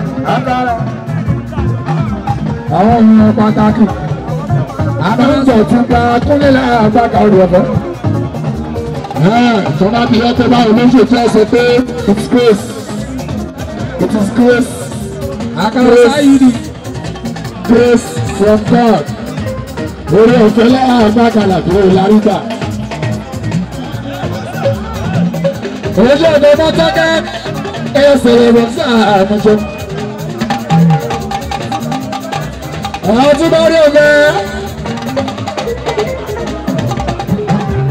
Àwọn ènìyàn pàtàkì. Àwọn ìjọ tí ká kúnlẹ̀ lára àgbàkà orí ọ̀fẹ́. Tọ́lá bí wọ́n tẹ́ bá olóṣèlú tí wọ́n sọ pé it's grace. It is grace. Àkàrà sáyìdì. Grace from God. Orí ọ̀fẹ́ lára àgbàkà làbí ìlàrígbà. Ojú ọ̀dọ́ bá tọ́kẹ́ ẹ sọ̀rọ̀ bọ̀ sí àmọ́jọ́. Àwọn tí bá rí ọ̀gẹ́.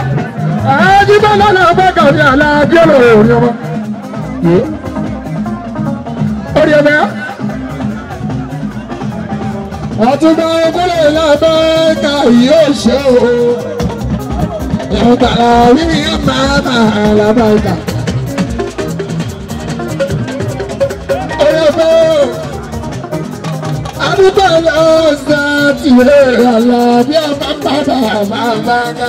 Àájí bá lọ́nà bá kàrí àlá bí ọ̀rọ̀ òní ọmọ. bẹ́ẹ̀. ọtúnbà ogúnlẹ̀ lábẹ́ ká yóò ṣe o. ìyàwó wíwí máa máa lábẹ́ ìta. oyè fún àdúgbò lọ́sàn tìrẹ àlàbí àbábàbà àbábàbà.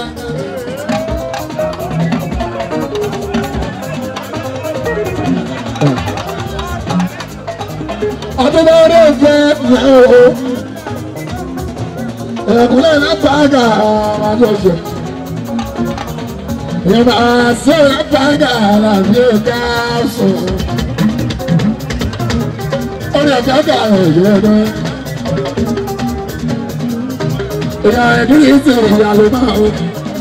ọdún bá rí ìfẹ́ ìfẹ́ o. Ẹ̀kúnlẹ̀ lápáàgà àmàjọ̀ṣẹ̀. Ìyẹ̀bà sí lápáàgà àlàbí ẹ̀ka sùn. Orí ẹ̀ka kà ẹ̀jẹ̀ ẹ̀dọ́. Ìyá ẹ̀dún yìí sì rí ìyá ló máa o.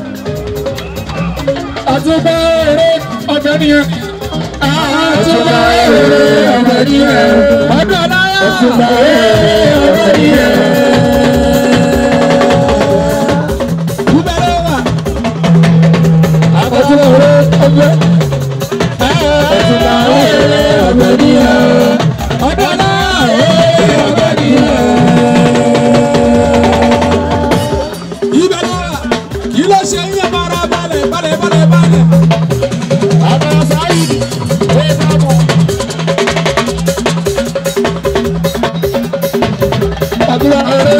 Àtúbọ̀ eré ọ̀gbẹ́ nìyẹn. Àtúbọ̀ eré ọ̀gbẹ́ nìyẹn. Ọdún ọláyà. Àtúbọ̀ eré ọ̀gbẹ́ nìyẹn. Àtúbọ̀ eré ọ̀gbẹ́. Àtúbọ̀ eré ọ̀gbẹ́ nìyẹn. Ọdún ọláyà. ọ̀gbẹ́ nìyẹn. ibẹ̀ ló wà kí ló ṣe yín ẹ̀ máa ra balẹ̀ balẹ̀ balẹ̀ balẹ̀. Àbẹ̀rẹ̀ sáyì. Ó dábọ̀. Àdúrà eré.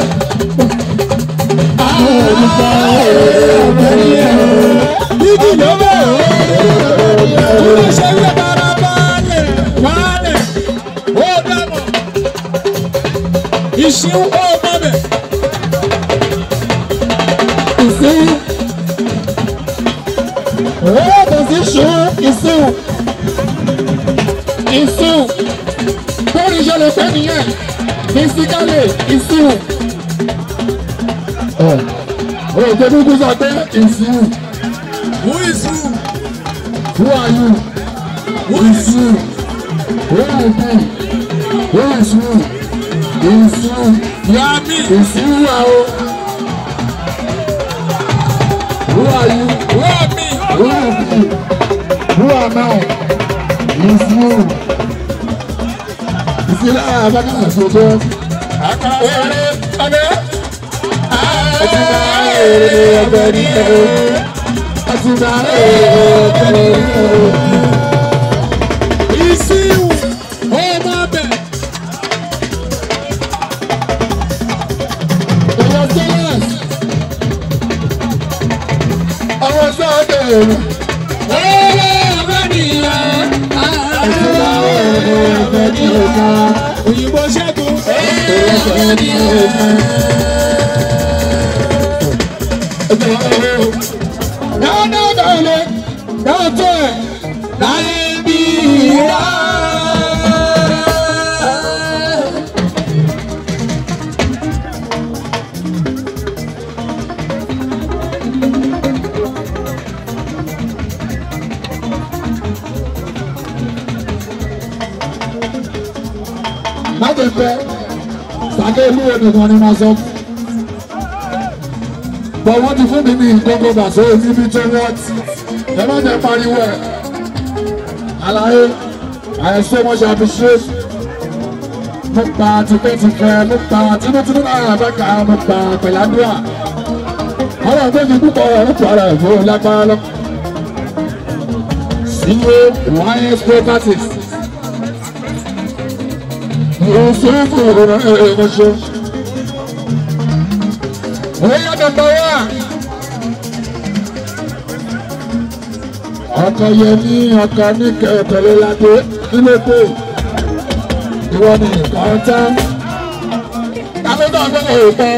Àdúrà eré ọ̀gbẹ́ nìyẹn. igi ló bẹ̀ kí ló ṣe yín ẹ̀ máa ra balẹ̀ balẹ̀ ó dàbọ̀ ìṣín ó mọ̀ bẹ̀. ìsìn ọ̀rọ̀ sí ṣùn ìsìn ìsìn bórí ìṣẹ̀lẹ̀ pẹ́ nìyẹn fisikálì ìsìn òjò dúdú sọ pé ìsìn who is who who are you who is who. ìsìn where are you where is you ìsìn yàmi ìsìn wà o who are you. wàmí Who am I? Who am I? It's you. Ìsìlẹ̀ àbáká àṣojú. Àkàwé ọ̀dẹ́. Àtúbà èrè ọ̀gbẹ́ ní ẹ̀rọ. Àtúbà èrè ọ̀gbẹ́ ní ẹ̀rọ. ìṣín ó mọ̀ bẹ̀. Ìwọ Sẹ́lẹ̀s. Ọwọ́ sọ́ọ̀dẹ̀ èrò. Èrè ọ̀gbẹ́ nìyẹn. Àtúbà èrè ọ̀gbẹ́ ní ẹ̀rọ. òyìnbó ṣẹ́gun. Ọ̀gbẹ́ ní ẹ̀rọ. Náà náà bẹ̀rẹ̀ náà tó ẹ̀ láyé bí ìyá. Má jẹ pẹ́, sàkè ìlú ẹnìkan ni máa sọ fún bọ̀ wọ́n ti fún mi ní gbogbo bàṣẹ níbi tó wọ́n ti ẹ má jẹ́ pariwo ẹ̀ àlàyé I so much appreciate mo pa tipẹ́tipẹ́ mo pa tinútinú náà bẹ́ka mo pa pẹ̀ládùá ọ̀rọ̀ méjì púpọ̀ ọ̀rọ̀ pọ̀ ọ̀rọ̀ ìfowó lágbára lọ. CEO YS Properties yóò ṣe é fún ìrònú ẹ̀ẹ́dẹ́gbẹ̀ṣẹ́. Oya nọmba wá. Ọkọ Yẹmí ọkọ ní kẹtẹlẹ ládé kílódé. Ìwọ ni nǹkan tán. Káfíńtà gbọ́dọ̀ ìtàn.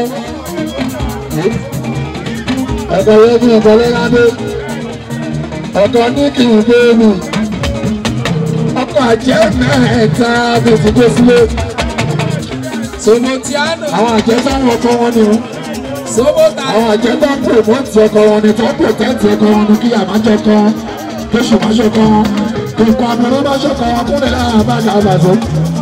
Ọkọ Yẹmí ọkọlẹ ládé. Ọkọ ní kì í gbé mi. Ọkọ àjẹ́ mẹ́ta bíi ti gbé sílé. Somotiano. Àwọn àjẹ́ sáwọn ọkọ wọn ni o Sobota. àwọn àjẹ́ tó ń promote ọkọ wọn ni tó ń protect ọkọ wọn ni kí àmájọ kan kí ṣùgbọ́nṣọ kan kí nǹkan abẹ́rẹ́ bá ṣọkọ wọn kúnlẹ̀ láàrin àbájá àbàzọ́.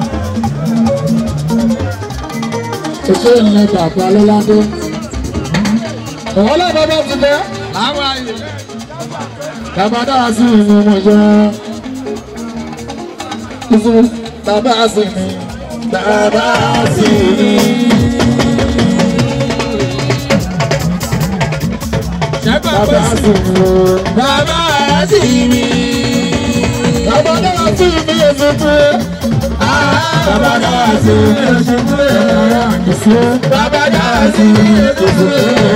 Èso ìlẹ̀ bàbá lọ́ládé. Ọ̀wọ́n lọ́dọ̀ bá ti bẹ́. Láwọn àyè. Bàbá dára sí ìlú wọn jẹ́. Ìfún bàbá sì ni bàbá sì ni. bàbá sì ni o. Bàbá sí mi. bàbá náà sì ni èsì pé. bàbá náà sì ni èsì pé. bàbá náà sì ni èsì pé.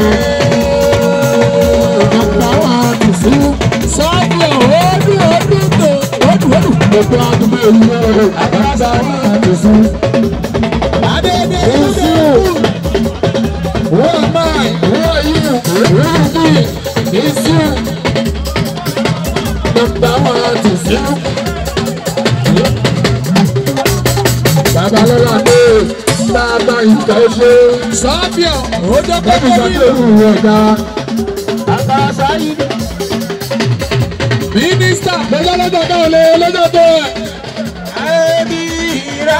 bàbá wa ti sí. Sọ́ọ̀bù ọdún ọdún tó ọdún ọdún. gbogbo àdúgbò ìlú ọ̀rọ̀ bàbá wa ti sí. Adédè It's you. Who am I? Who are you? Who is me? It's you. Number one is you. Babalọ́lá dé bàbá ìkà ṣe. Sọ́ọ̀bù ọdún Lẹ́bi sọ pé òun rẹ̀ dá. Bàbá sáyé. Mínísítà Lọ́jọ́ lọ́jọ́ ká ò lè lọ́jọ́ tó ẹ̀. Ẹ̀ẹ́dìrà.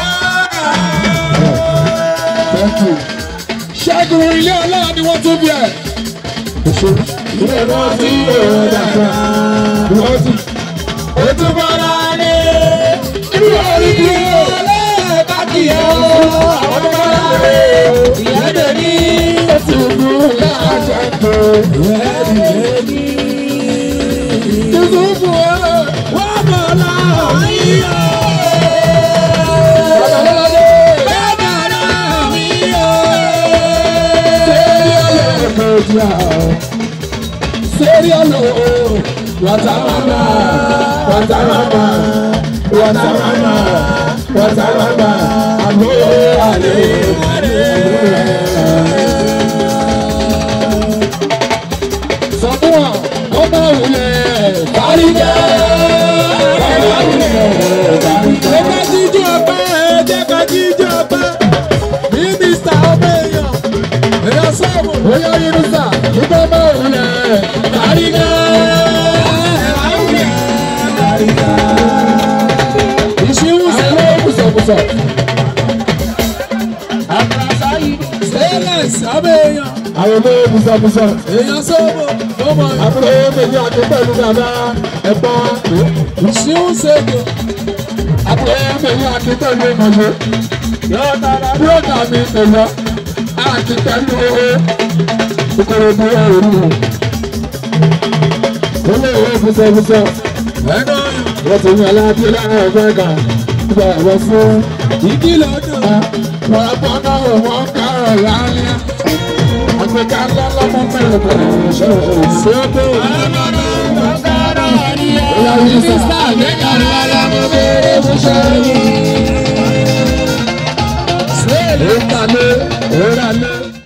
Thank you. Ṣẹ́gun ilé ọlọ́run ni wọ́n tún bí ẹ̀. Ilé wọn ti èrò dàgbà. Wọ́n ti. Ó tún bọ́lá ní. Ibi orí bí o. Ọlọ́ọ̀ká kì í ọ́. Àwọn tó bọ́lá ní. Ìyáde ní. Ti mú láàjọ tó. Yusufu ẹ̀. Wọ́n bọ̀lá yíyọ. Babalọ́ládé. Bàbá mi yọ. Serialo, watamama, watamama, watamama, watamama, alo ale. Sọ fún wọn, ọmọ òwúlẹ̀ fárígá. Ọmọ òwúlẹ̀ fárígá. Ẹ ká jíjó ọpẹ́, ẹ jẹ́ ká jíjó ọpẹ́. Mínísítà ọmọ èèyàn. Èèyàn sọ̀rọ̀. Oya Yunusa, nígbà ọmọ òwúlẹ̀ fárígá. Ìṣíwùsẹ̀ Àwọn òkùsọ̀kùsọ̀. Stainless ọmọ èèyàn. Àwọn olóyè bùsọ̀bùsọ̀. Èèyàn sọ̀rọ̀. Ọmọ àbúrò méjì àti pẹ̀lú bàbá ẹ̀gbọ́n ìṣíwùsẹ̀ kò. àbúrò méjì àti pẹ̀lú ìmọ̀lẹ́ búrọ́dà mi pẹ̀lú àti pẹ̀lú ìkòròdú ẹ̀rù olóòwò bùsọ̀bùsọ̀ Ẹ̀nà wọ́n ti yan aláàbí lára ẹ̀fẹ́ kan nígbà ẹ̀rọ fún ìdí lọ́dún. wọn bọ́ náà wọ́n kárọ̀ láàrin àgbẹ̀ká lọ́lọ́mọ mẹ́rin pẹ̀lú ìṣòro ṣòro. Mínísítà àgbẹ̀ká rárá mo béèrè fún ṣẹ́yìn. Ìtàlẹ́